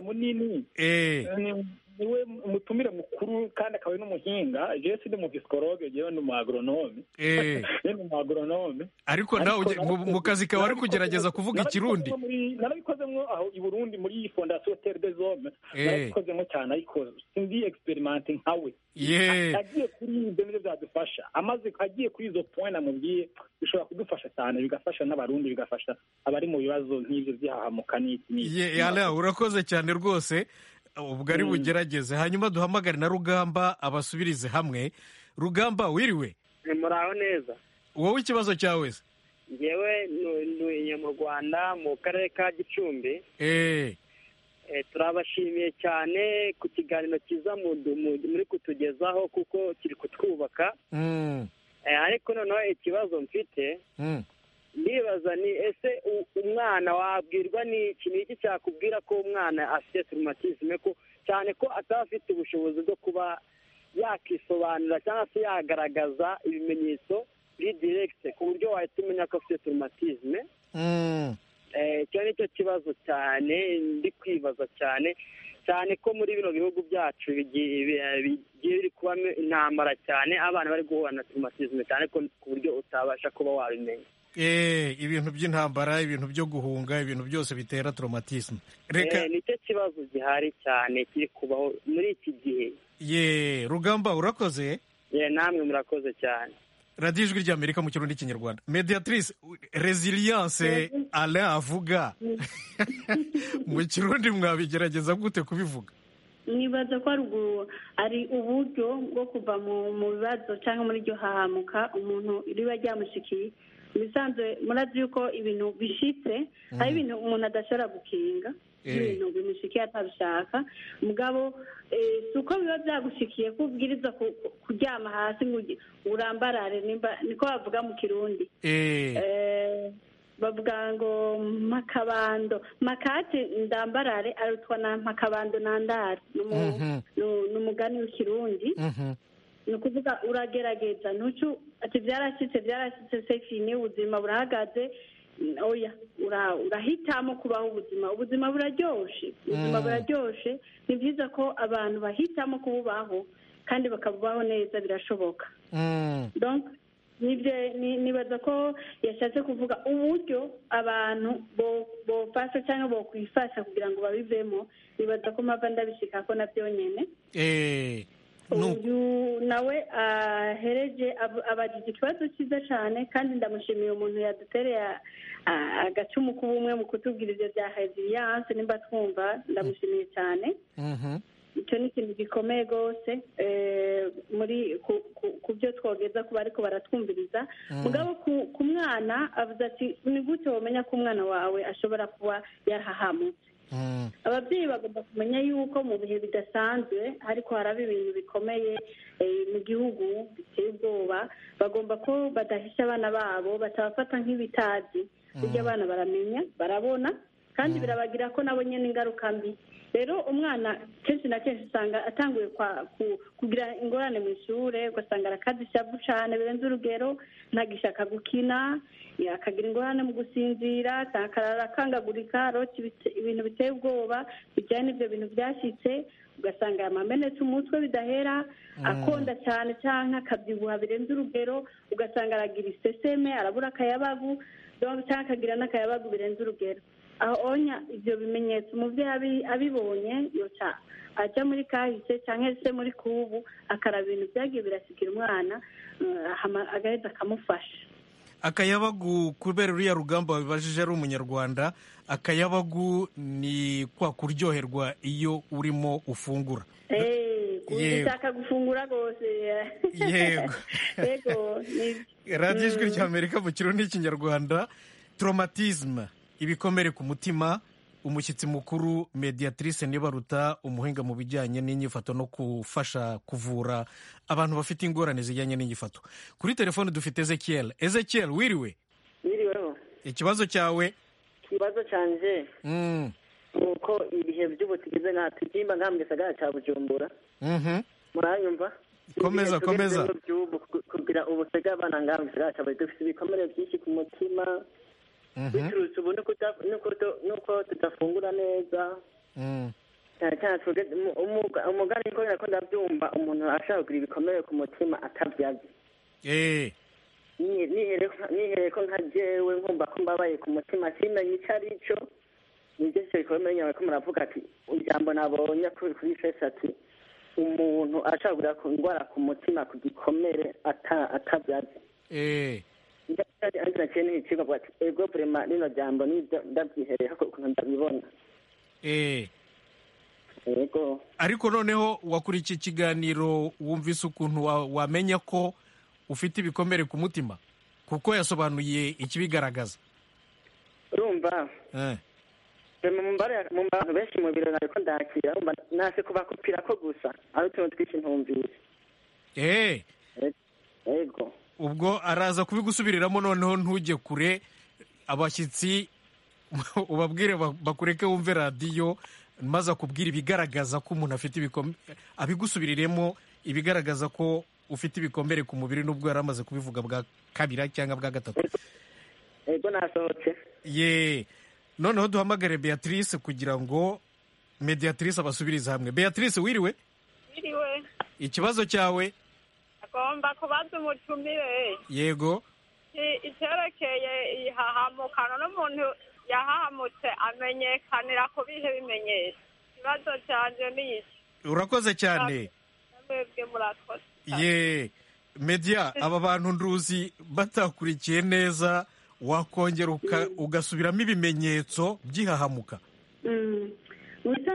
niwe umutumire mukuru kandi akaba ari n'umuhinga jewe sindi mu psikologe jewe ni umu agronome ni umu agronome ariko nawe mu kazi kawe ari kugerageza kuvuga ikirundi narabikozemo aho i burundi muri iyi fondasiyo tere de zome narabikozemo cyane ariko sindi experimente nkawe agiye kuri ibyo nibyo byadufasha amaze agiye kuri izo point namubwiye bishobora kudufasha cyane bigafasha n'abarundi bigafasha abari mu bibazo nk'ibyo by'ahahamuka n'iki urakoze cyane rwose ubwo ari bugerageze hanyuma duhamagare na rugamba abasubirize hamwe rugamba wiriwe muraho neza wowe ikibazo cyawe se ngewe ntuye mu rwanda mu karere ka gicumbi turabashimiye cyane ku kiganiro cyiza muri kutugezaho kuko kiri kutwubaka ariko noneho ikibazo mfite ndibaza ni ese umwana wabwirwa n'iki ni iki cyakubwira ko umwana afite turumatisme ko cyane ko ataba afite ubushobozi bwo kuba yakisobanura cyangwa se yagaragaza ibimenyetso biri diregite ku buryo wahita umenya ko afite turumatisme icyo ni cyo kibazo cyane ndi kwibaza cyane cyane ko muri bino bihugu byacu bigiye biri kubamo intambara cyane abana bari guhura na turumatisme cyane ko ku buryo utabasha kuba wabimenya ibintu by'intambara ibintu byo guhunga ibintu byose bitera traumatisme reka nicyo kibazo gihari cyane kiri kubaho muri iki gihe ye rugamba urakoze ye namwe murakoze cyane radiyo ijwi ry'amerika mu kirundi n'ikinyarwanda mediatrice resilience alain avuga mu kirundi mwabigerageza gute kubivuga nibaza ko ari uburyo bwo kuva mu bibazo cyangwa muri iryo hahamuka umuntu riba ryamushikiye bisanzwe murazi yuko ibintu bishitse hari ibintu umuntu adashobora gukinga ibintu bimushikiye atabishaka mugabo si uko biba byagushikiye ko ubwiriza kuryama hasi ngo urambarare niko bavuga mu kirundi bavuga ngo makabando makati ndambarare arutwa na makabando nandare ni umugani w'ikirundi ni ukuvuga uragerageza ntucu ati byarashyitse byarashyitse sefini ubuzima burahagaze oya urahitamo kubaho ubuzima ubuzima buraryoshe ubuzima buraryoshe ni byiza ko abantu bahitamo kububaho kandi bakabubaho neza birashoboka nibaza ko yashatse kuvuga uburyo abantu bofasha cyangwa bokwifasha kugira ngo babivemo nibaza ko mpava ndabishika ko nabyo nyine uyu nawe ahereje abajije ikibazo cyiza cyane kandi ndamushimiye umuntu yadutereye agacumu k'ubumwe mu kutubwira ibyo bya heziriyanse nimba twumva ndamushimiye cyane icyo ni ikintu gikomeye rwose muri ku byo twogeza ku bariko baratwumviriza mugabo ku mwana avuze ati ni gute wamenya ko umwana wawe ashobora kuba yarahahamutse ababyeyi bagomba kumenya yuko mu bihe bidasanzwe ariko haraba ibintu bikomeye mu gihugu biteye ubwoba bagomba ko badahisha abana babo batabafata nk'ibitazi burya abana baramenya barabona kandi birabagira ko nabo nyine ingaruka mbi rero umwana kenshi na kenshi usanga atanguye kugira ingorane mu ishuri ugasanga arakaza ishavu cyane birenze urugero ntagishaka gukina akagira ingorane mu gusinzira akarara akangagurika arota ibintu biteye ubwoba bijyanye n'ibyo bintu byashyitse ugasanga yamamenetse umutwe bidahera akonda cyane cyangwa akabyibuha birenze urugero ugasanga aragira iseseme arabura akayabagu cyangwa akagira n'akayabagu birenze urugero aho onya ibyo bimenyetso umubyeyi abibonye yoca ajya muri kahise cyangwa se muri kubu akaraba ibintu byagiye birasigira umwana agahita akamufasha akayabagu kubera uriya rugamba wabibajije ari umunyarwanda akayabagu ni kwa kuryoherwa iyo urimo ufungura ushaka gufungura rwose yego radiyo ijwi ry'amerika mu kirundi n'ikinyarwanda toromatizme ibikomere ku mutima umushyitsi mukuru mediatrice nibaruta umuhinga mu bijyanye n'inyifato no gufasha kuvura abantu bafite ingorane zijyanye n'inyifato kuri telefone dufite ezekiel ezekiel wiriwe wiriweho ikibazo cyawe ikibazo cyanje ni uko ibihe by'ubu tugeze nka tugimba nka mu gisagara cya bujumbura murayumva komeza komeza kugira ubusega abana ngaha mu gisagara cya bujumbura dufite ibikomere byinshi ku mutima biturutse ubu nuko tudafungura neza cyane cyane umugani ko nako ndabyumva umuntu ashaka kugira ibikomere ku mutima atabyaze nihereye ko nka jewe nkumva ko mbabaye ku mutima simenye icyo ari cyo nibyo cyo bikomere nyawe ko muravuga ati ijambo nabonye kuri fesi ati umuntu ashaka kugira indwara ku mutima ku gikomere atabyaze ariko ni ikigo avuga ati ego burema rino jambo nibyo ndabyihereye ukuntu ndabibona ego ariko noneho wakurikiye ikiganiro wumvise ukuntu wamenya ko ufite ibikomere ku mutima kuko yasobanuye ikibigaragaza urumva mu bantu benshi mu biro nariko ndakira nase kubakupira ko gusa ari utuntu twinshi ntumvise ego ubwo araza kubigusubiriramo noneho ntujye kure abashyitsi ubabwire bakureke wumve radiyo maze akubwira ibigaragaza ko umuntu afite ibikomere abigusubiriremo ibigaragaza ko ufite ibikomere ku mubiri n'ubwo yari amaze kubivuga bwa kabiri cyangwa bwa gatatu ego nasohotse ye noneho duhamagare beatrice kugira ngo mediatrice abasubirize hamwe beatrice wiriwe wiriwe ikibazo cyawe agomba kubaza umutumire yego icyerekeye ihahamukano n'umuntu yahahamutse amenyekanira ku bihe bimenyetso ikibazo cyanjye ni iki urakoze cyane mwebwe murakoze ye media aba bantu nduzi batakurikiye neza wakongera ugasubiramo ibimenyetso by'ihahamuka mu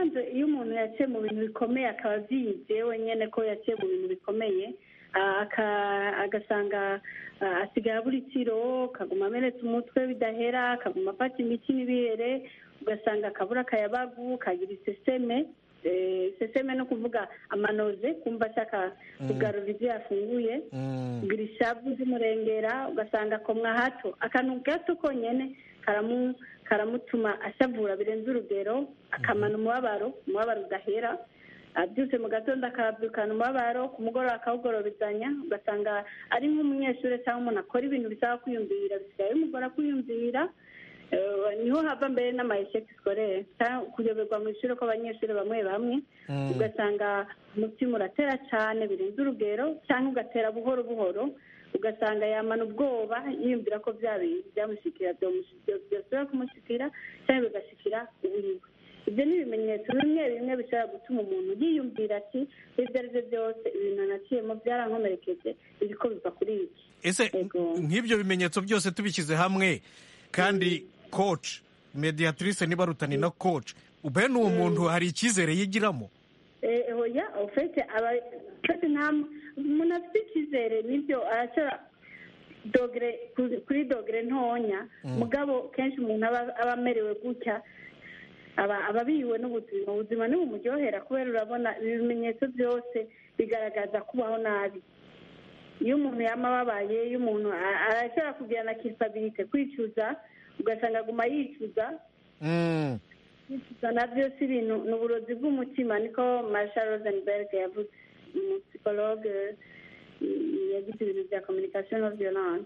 bisanzwe iyo umuntu yaciye mu bintu bikomeye akaba abyize wenyine ko yaciye mu bintu bikomeye agasanga asigaye abura itiro akaguma amenetse umutwe bidahera akaguma afata imiti n'ibihere ugasanga akabura akayabagu kagira iseseme seseme no kuvuga amanoze kumva ashaka kugarura ibyo yafunguye kugira ishavu z'umurengera ugasanga akomwa hato akantu gato konyine karamutuma ashavura birenze urugero akamana umubabaro umubabaro udahera abyutse mu gatondo akabyukana umubabaro ku mugoroba akawugororezanya ugasanga ari nk'umunyeshuri cyangwa umuntu akora ibintu bisaba kwiyumvira bisigaye bimugora kwiyumvira niho hava mbere n'amayesheki sikorere kuyoberwa mu ishuri kw'abanyeshuri bamwe bamwe ugasanga umutima uratera cyane birenze urugero cyangwa ugatera buhoro buhoro ugasanga yamana ubwoba yiyumvira ko bya bintu byamushyikira byosubira kumushyikira cyangwa bigashyikira uburiwe ibyo ni ibimenyetso bimwe bimwe bishobora gutuma umuntu yiyumvira ati ibyo ari byo byose ibintu naciyemo byarankomerekeje ibiko biva kuri iki ese nk'ibyo bimenyetso byose tubishyize hamwe kandi koci mediyatrice niba rutani na koci bene uwo muntu hari icyizere yigiramo oya ufite umuntu afite icyizere nibyo arashobora dogere kuri dogere ntonya mugabo kenshi umuntu aba amerewe gutya aba abihiwe n'ubuzima ubuzima ntibumuryohera kubera urabona ibimenyetso byose bigaragaza kubaho nabi iyo umuntu yaba ababaye iyo umuntu arashobora kugira na kisabirite kwicuza ugasanga aguma yicuza kwicuza nabyo si ibintu ni uburozi bw'umutima niko marshal rosenberg yavuze umusipologe yagize ibintu bya communication no violence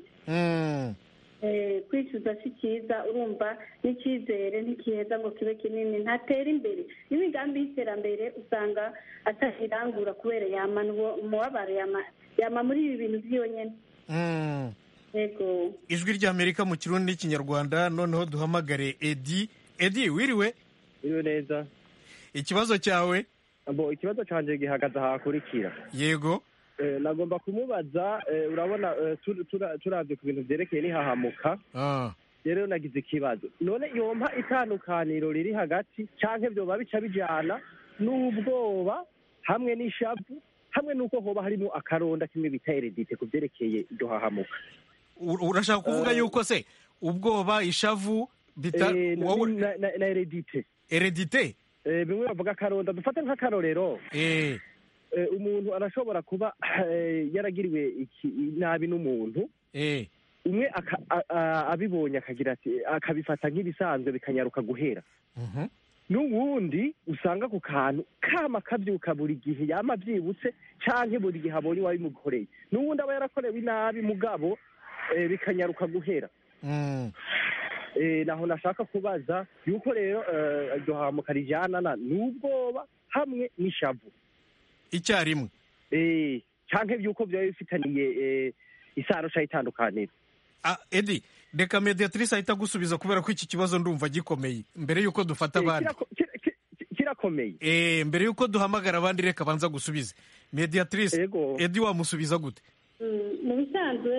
kwicuza si cyiza urumva n'icyizere ntikiheza ngo kibe kinini ntatera imbere n'imigambi y'iterambere usanga atakirangura kubera yamana umubabaro yama muri ibi bintu byonyine ijwi ry'amerika mu kirundi n'ikinyarwanda noneho duhamagare edi edi wiriwe wiriwe neza ikibazo cyawe ikibazo cyanjye gihagaze ahakurikira yego nagomba kumubaza urabona turabye ku bintu byerekeye n'ihahamuka rero nagize ikibazo none yompa itandukaniro riri hagati cyangwa byoba bica bijyana n'ubwoba hamwe n'ishavu hamwe n'uko hoba harimo akaronda kimwe bita eredite ku byerekeye iryo hahamuka urashaka kuvuga yuko se ubwoba ishavu bita na eredite eredite bimwe bavuga akaronda dufate nk'akarorero umuntu arashobora kuba yaragiriwe nabi n'umuntu umwe abibonye akagira ati akabifata nk'ibisanzwe bikanyaruka guhera n'ubundi usanga ku kantu kama kabyuka buri gihe yama byibutse cyangwa buri gihe abonye uwabimukoreye n'ubundi aba yarakorewe inabi mugabo bikanyaruka guhera naho nashaka kubaza yuko rero iryo hamuka rijyana n'ubwoba hamwe n'ishavu icyarimwe cyangwa by'uko byaba bifitaniye isano cyangwa itandukaniro edi reka mediyatrice ahita agusubiza kubera ko iki kibazo ndumva gikomeye mbere y'uko dufata abandi kirakomeye mbere y'uko duhamagara abandi reka abanza gusubize mediyatrice edi wamusubiza gute mu bisanzwe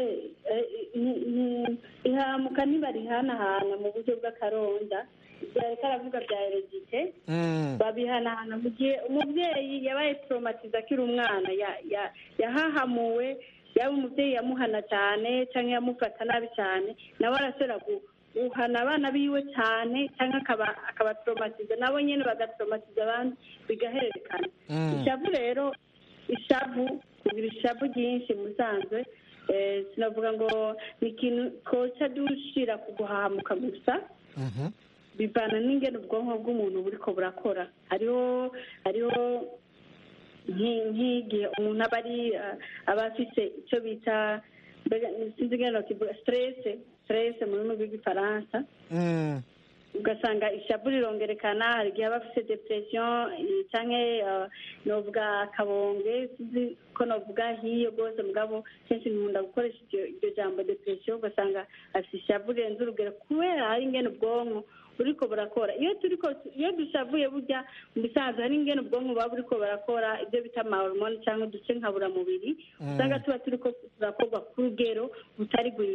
ihamuka ntibarihanahana mu buryo bw'akaronda ibyo ariko aravuga bya eregite babihanahana mu gihe umubyeyi yabaye toromatiza akiri umwana yahahamuwe yaba umubyeyi yamuhana cyane cyangwa yamufata nabi cyane nawe arashobora guhana abana biwe cyane cyangwa akabatoromatiza nabo nyine bagatoromatiza abandi bigahererekana ishavu rero ishavu kugira ishavu ryinshi musanzwe sinavuga ngo ni ikintu koca dushira ku guhahamuka gusa bivana n'ingene ubwonko bw'umuntu buri ko burakora hariho hariho nk'igihe umuntu aba ari aba afite icyo bita sinzi ingene bakivuga siterese siterese mu rurimi rw'igifaransa ugasanga ishavu rirongerekana hari igihe aba afite depresiyo cyangwa novuga akabonge sinzi ko novuga hiyo rwose mugabo kenshi nkunda gukoresha iryo jambo depresiyo ugasanga afite ishavu rirenze urugero kubera hari ingene ubwonko buriko burakora iyo turiko iyo dushavuye burya mu bisanzwe hari ingene ubwonko buba buriko burakora ibyo bita amahormone cyangwa uduce nkaburamubiri usanga tuba turiko turakorwa ku rugero butari rwiza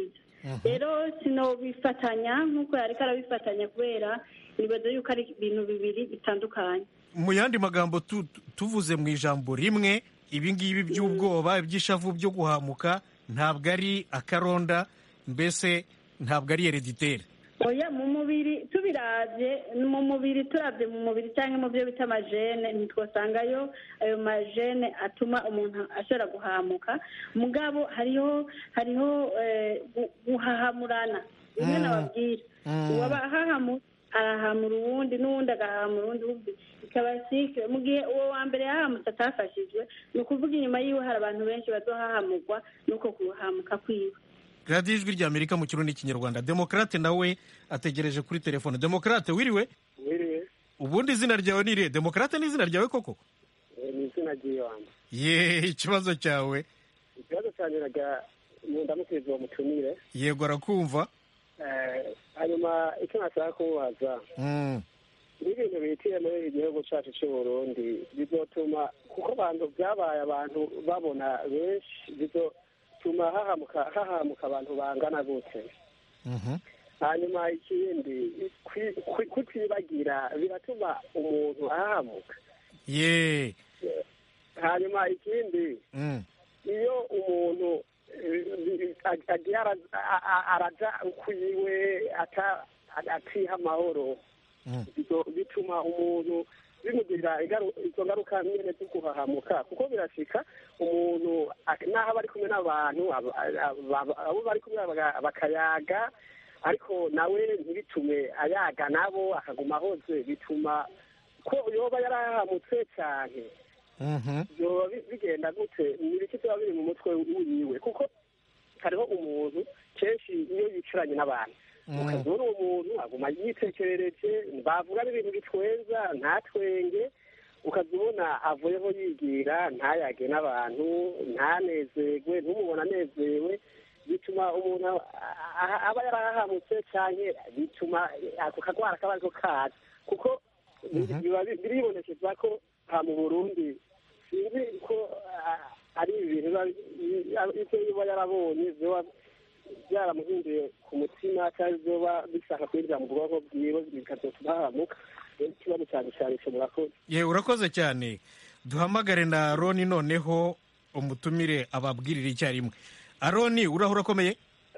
rero sinobifatanya nk'uko yari arabifatanya kubera nibaza yuko ari ibintu bibiri bitandukanye mu yandi magambo tu- tu- tuvuze mu ijambo rimwe ibi ngibi by'ubwoba iby'ishavu byo guhamuka ntabwo ari akaronda mbese ntabwo ari hereditere oya mu mubiri tubiravye mu mubiri turavye mu mubiri cyangwa mu byo bita amajene ntitwasangayo ayo majene atuma umuntu ashobora guhamuka mugabo hariho hariho eh, gu- guhahamurana bimwe Mm. nababwira Mm. uwabahahamura arahamura uwundi n'uwundi agahamura uwundi wumva ikaba sike mu gihe uwo wa mbere yahamutse atafashijwe ni ukuvuga inyuma yiwe hari abantu benshi bazohahamurwa n'uko kuhamuka kwiwe radiyo ijwi rya amerika mu kirundi n'ikinyarwanda demokarate nawe ategereje kuri telefone demokarate wiriwe wiriwe ubundi izina ryawe ni irihe demokarate ni izina ryawe koko ni izina ry'ibanze ye ikibazo cyawe ikibazo cyane naga ndamukiriza uwo mutumire yego arakumva Eh, hanyuma icyo nashaka kumubaza Mm. n'ibintu bihitiye muri iki gihugu cyacu cy'u burundi bizotuma kuko abantu byabaye abantu babona benshi bizotuma hahamuka hahamuka abantu bangana gute Mhm. hanyuma ikindi kwi- kwi- kutibagira biratuma umuntu ahahamuka ye hanyuma ikindi Mm. iyo umuntu eh, ag- agiye ara- a- a- araja ukwiwe ata- atiha amahoro Mm. bizo- bituma umuntu bimugirira ingaru- izo ngaruka nyene zo kuhahamuka kuko birashika umuntu ak- naho aba ari kumwe n'abantu aba- aba- abo bari kumwe baga- bakayaga ariko nawe ntibitume ayaga nabo akaguma ahoze bituma ko yoba yarahahamutse cyane Mhm. byoba bi- bigenda gute ni ibiki biba biri mu mutwe wiwe kuko hariho umuntu kenshi iyo yicaranye n'abantu Mm. ukazibona uwo muntu aguma yitekerereje bavuga n'ibintu bitwenza ntatwenge ukazibona avuyeho yigira ntayage n'abantu ntanezerwe ntumubona anezerewe bituma umuntu a- a- aba yarahahamutse cyane bituma ako kagwara kaba ariko kaza kuko biba bi- biribonekeza ko ha mu burundi sinzi ko ah, ari ibintu biba- i- ibyo biba yarabonye biba byaramuhinduye ku mutima cyangwa biba bishaka kwinjira mu bwonko bwiwe bikazotuma hahamuka rero ikibazo cyane cyane cyo murakoze ye urakoze cyane duhamagare na aroni noneho umutumire ababwirire icyarimwe aroni uraho urakomeye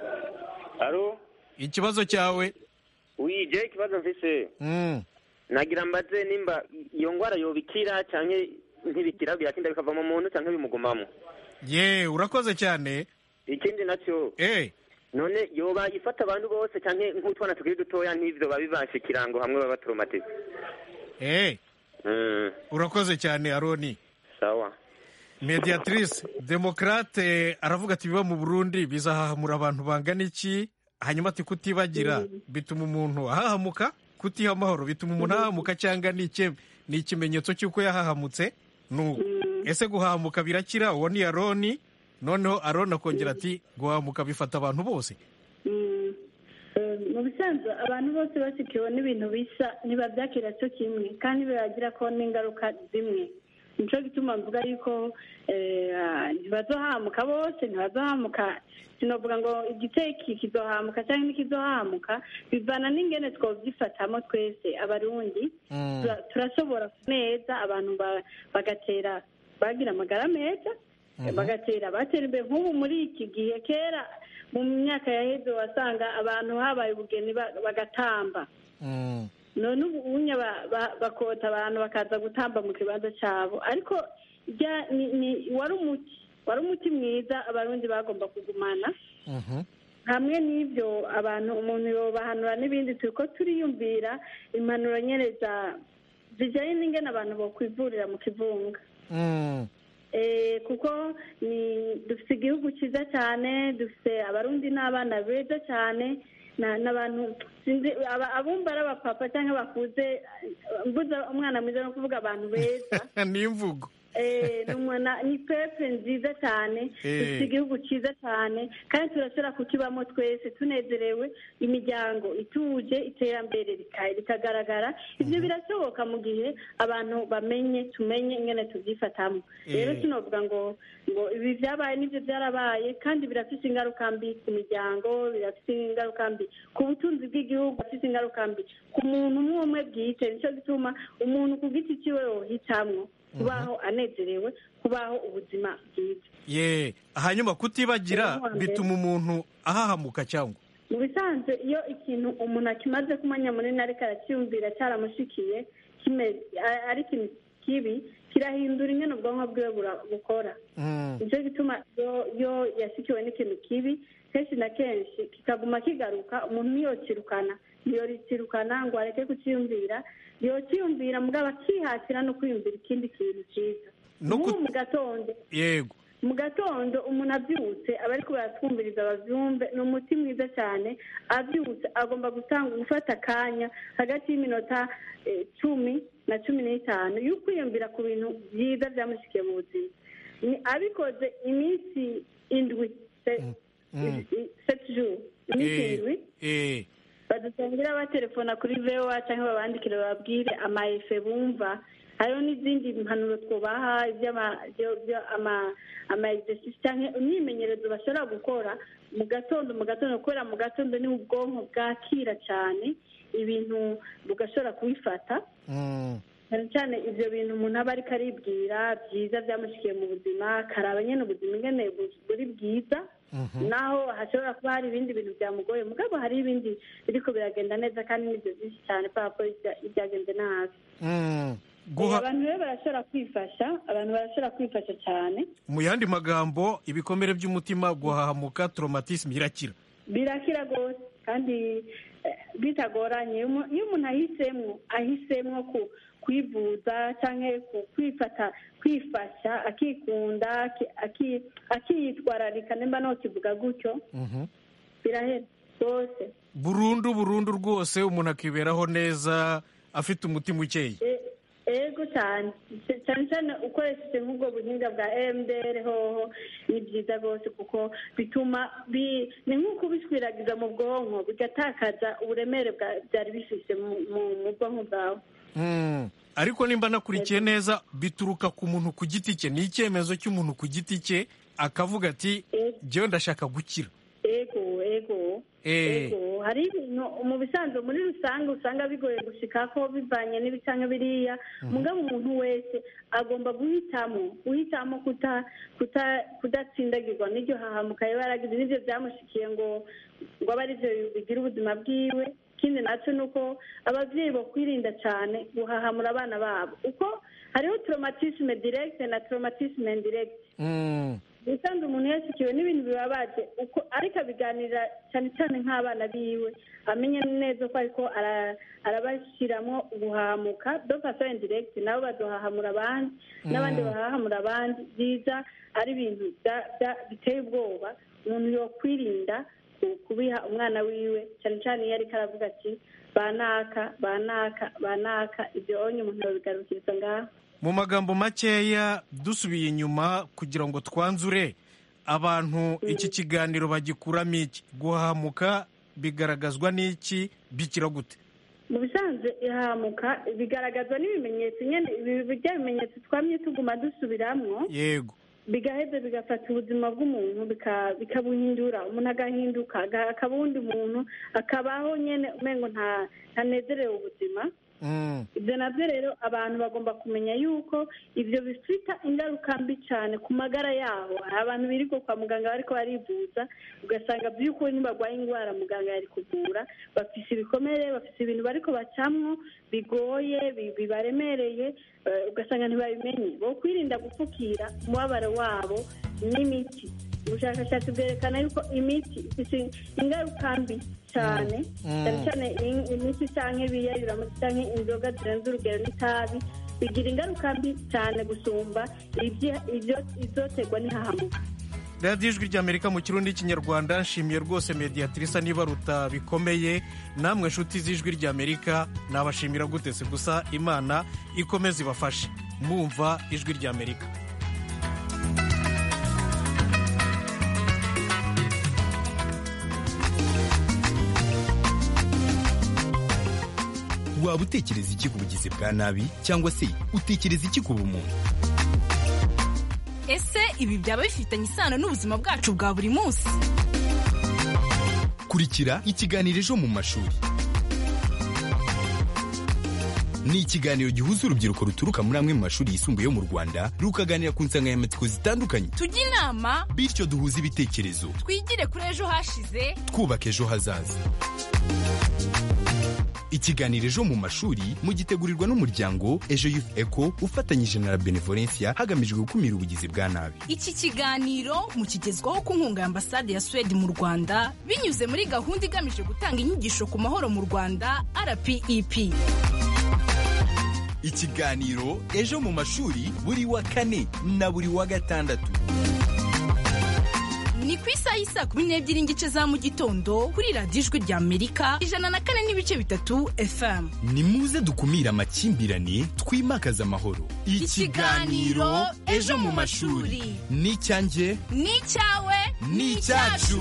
aro ikibazo cyawe wije ikibazo mfise Mm. nagira mbaze nimba iyo ngwara yobikira canke ntibikira biratinda bikava mu muntu canke bimugumamo ye urakoze cyane ikindi nacyo eh none yoba ifata abantu bose canke nk'utwana tukiri dutoya nk'ivyo babibasha ikirango hamwe baba traumatize eh mm, urakoze cyane aroni sawa mediatrice demokrate aravuga ati biba mu burundi bizahahamura abantu bangana iki hanyuma ati kutibagira bituma umuntu ahahamuka kutiha amahoro bituma umuntu ahahamuka cyangwa ni iki- ni ikimenyetso cy'uko yahahamutse nu ese guhahamuka birakira uwo ni aroni noneho aroni akongera ati guhahamuka bifata abantu bose Mm. Eh, mu bisanzwe abantu bose basikiwe n'ibintu bisa ntibabyakira cyo kimwe kandi biragira ko n'ingaruka zimwe nico gituma mvuga yuko eh, ah, ntibazohamuka bose ntibazohamuka sinovuga ngo igiteki kizohamuka cyangwa ntikizohamuka bivana n'ingene twovyifatamo twese abarundi Tura- turashobora neza abantu ba- bagatera bagira amagara meza bagatera batera imbere nk'ubu muri iki gihe kera mu myaka yaheze wasanga abantu habaye ubugeni ba- bagatamba none ubu ubunya ba- ba- bakota abantu bakaza gutamba mu kibanza cyabo ariko rya- ni- ni- wari umuti wari umuti mwiza abarundi bagomba kugumana hamwe n'ibyo abantu umuntu yobahanura n'ibindi turi ko turiyumvira impanuro nyine za zijyanye n'ingene abantu bokwivurira mu kivunga Eh, kuko ni dufite igihugu cyiza cyane dufite abarundi n'abana beza cyane na- n'abantu sinzi aba- abumva ari abapapa cyangwa bakuze mbuza umwana mwiza no kuvuga abantu beza ni imvugo ni pepe nziza cyane dufite igihugu cyiza cyane kandi turashobora kukibamo twese tunezerewe imiryango ituje iterambere rikagaragara ibyo birashoboka mu gihe abantu bamenye tumenye ingene tubyifatamo rero sinavuga ngo ngo ibi byabaye n'ibyo byarabaye kandi birafite ingaruka mbi ku miryango birafite ingaruka mbi ku butunzi bw'igihugu birafite ingaruka mbi ku muntu umwe umwe bwite nicyo gituma umuntu ku giti cyiwe yohitamwo kubaho anezerewe kubaho ubuzima bwiza ye hanyuma kutibagira bituma umuntu ahahamuka cyangwa mu bisanzwe iyo ikintu umuntu akimaze kumenya munini ariko aracyumvira cyaramushikiye ari ikintu kibi kirahindura ingene ubwonko bwiwe bukora nicyo gituma iyo yashyikiwe n'ikintu kibi kenshi na kenshi kikaguma kigaruka umuntu ntiyokirukana ntiyokirukana ngo areke kucyiyumvira yokiyumvira mugabo akihatira no kwiyumvira ikindi kintu cyiza nk'ubu mu gatondo yego mu gatondo umuntu abyutse aba ariko baratwumviriza babyumve ni umuti mwiza cyane abyutse agomba gutanga gufata akanya hagati y'iminota cumi na cumi n'itanu yo kwiyumvira ku bintu byiza byamushyikiye mu buzima abikoze iminsi indwi seti juru iminsi indwi badutangira batelefona kuri vewa cyangwa babandikire bababwire amayefe bumva hariho n'izindi mpanuro twubaha ama egisesi cyangwa imyimenyerezo bashobora gukora mu gatondo mu gatondo kubera mu gatondo ni ubwonko bwakira cyane ibintu bugashobora kubifata cyane cyane ibyo bintu umuntu aba ariko aribwira byiza byamushyikiye mu buzima karaba nyine ubuzima ingene buri bwiza naho hashobora kuba hari ibindi bintu byamugoye mugabo hari ibindi biriko biragenda neza kandi nibyo byinshi cyane kubera ko ibyagenze nabi abantu rero barashobora kwifasha abantu barashobora kwifasha cyane mu yandi magambo ibikomere by'umutima guhahamuka traumatisme irakira birakira rwose kandi bitagoranye iyo umuntu ahisemo ahisemo kwivuza cyangwa kwifata kwifasha akikunda akiyitwararika nimba ntukivuga gutyo birahera rwose burundu burundu rwose umuntu akiberaho neza afite umutima ukeye ego cyane cyane cyane ukoresheje nk'ubwo buhinga bwa emuderi hoho ni byiza rwose kuko bituma ni nk'uko ubishwiragiza mu bwonko bigatakaza uburemere byari bifite mu bwonko bwawe ariko nimba nakurikiye neza bituruka ku muntu ku giti cye ni icyemezo cy'umuntu ku giti cye akavuga ati njyewe ndashaka gukira ego ego ego hari ibintu mu bisanzwe muri rusange usanga bigoye gushika ko bivanye n'ibicanga biriya mugabo umuntu wese agomba guhitamo guhitamo kudatsindagirwa n'iryo hahamuka yaba yaragize n'ibyo byamushikiye ngo ngo abe aribyo bigira ubuzima bwiwe ikindi nacyo ni uko ababyeyi bakwirinda cyane guhahamura abana babo uko hariho traumatisme directe na traumatisme indirecte ubusanzwe umuntu yashyikiwe n'ibintu bibabaje uko ariko abiganira cyane cyane nk'abana biwe amenye neza ko ariko arabashyiramo guhahamuka do faso indirecte nabo baduhahamura abandi n'abandi bahahamura abandi byiza ari ibintu biteye ubwoba umuntu yakwirinda kubiha umwana wiwe cyane cyane iyo ariko aravuga ati banaka banaka banaka ibyo onye umuntu yabigarukiriza ngaho mu magambo makeya dusubiye inyuma kugira ngo twanzure abantu iki kiganiro bagikuramo iki guhamuka bigaragazwa n'iki bikira gute mu bisanzwe ihamuka bigaragazwa n'ibimenyetso nyine bijya bimenyetso twamye tuguma dusubiramo yego bigaheza bigafata ubuzima bw'umuntu bikabuhindura umuntu agahinduka akaba uwundi muntu akabaho nyine umengo ntanezerewe ubuzima ibyo nabyo rero abantu bagomba kumenya yuko ibyo bifite ingaruka mbi cyane ku magara yabo hari abantu birirwa kwa muganga bariko barivuza ugasanga by'ukuri ntibarwaye indwara muganga yari kuvura bafise ibikomere bafise ibintu bariko bacamwo bigoye bibaremereye ugasanga ntibabimenye bo kwirinda gupfukira umubabaro wabo n'imiti ubushakashatsi bwerekana yuko imiti ifite ingaruka mbi cyane cyane cyane imiti cyangwa ibiyayuramutsi cyangwa inzoga zirenze urugero n'itabi bigira ingaruka mbi cyane gusumba izoterwa n'ihahamuka radiyo ijwi ry'amerika mu kirundi n'ikinyarwanda nshimiye rwose mediyatirisa niba ruta bikomeye namwe nshuti z'ijwi ry'amerika nabashimira gutese gusa imana ikomeze ibafashe mwumva ijwi ry'amerika waba utekereza iki ku bugizi bwa nabi cyangwa se utekereza iki ku bumuntu ese ibi byaba bifitanye isano n'ubuzima bwacu bwa buri munsi kurikira ikiganiro ejo mu mashuri ni ikiganiro gihuza urubyiruko ruturuka muri amwe mu mashuri yisumbuye yo mu rwanda rukaganira ku nsanganyamatsiko zitandukanye tujye inama bityo duhuze ibitekerezo twigire kuri ejo hashize twubaka ejo hazaza ikiganiro ejo mu mashuri mugitegurirwa n'umuryango ejo youth eco ufatanyije na la benevolencia hagamijwe gukumira ubugizi bwa nabi iki kiganiro mukigezwaho ku nkunga ya ambasade ya suwede mu rwanda binyuze muri gahunda igamije gutanga inyigisho ku mahoro mu rwanda rpep ikiganiro ejo mu mashuri buri wa kane na buri wa gatandatu ni ku isaha y'isaa kumi n'ebyiri n'igice za mu gitondo kuri radiyo ijwi rya amerika ijana na kane n'ibice bitatu fm ni muze dukumire amakimbirane twimakaze amahoro Ikiganiro Ejo mu mashuri. ni icyanjye ni icyawe ni icyacu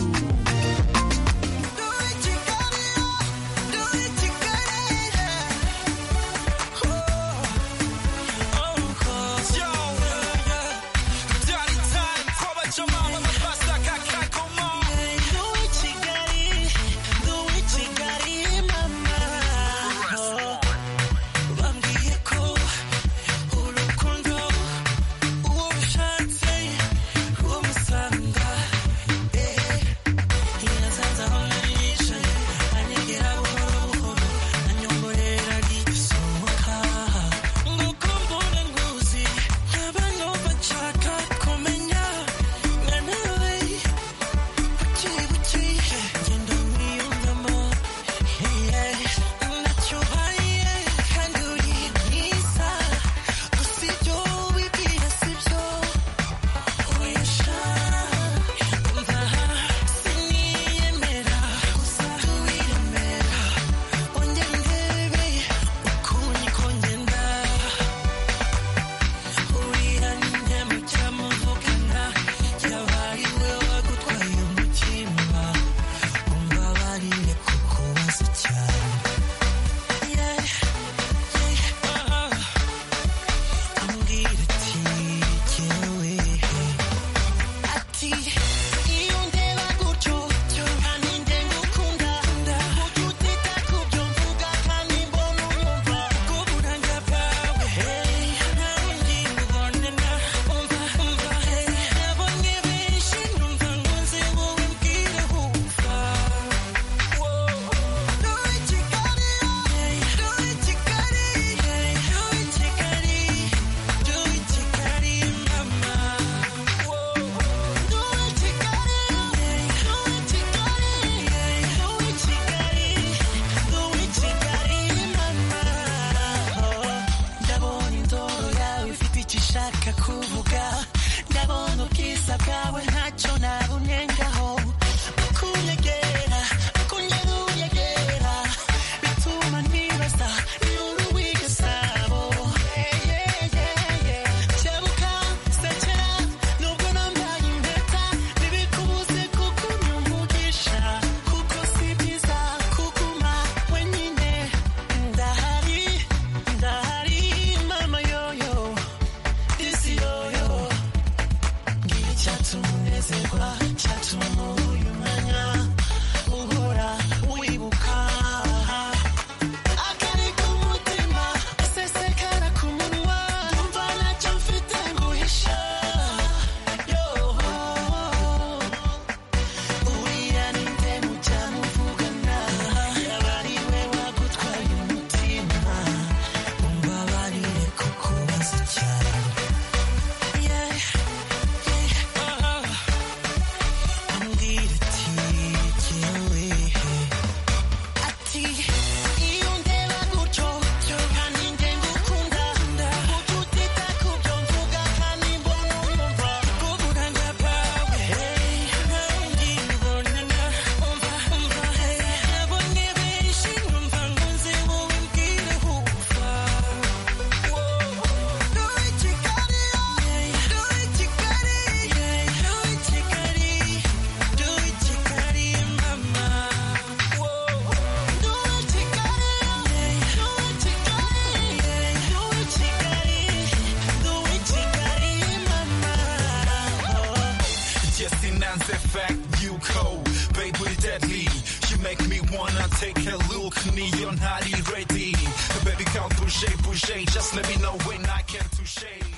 take a look niyo ntari ready baby come bouger bouger just let me know when I can touche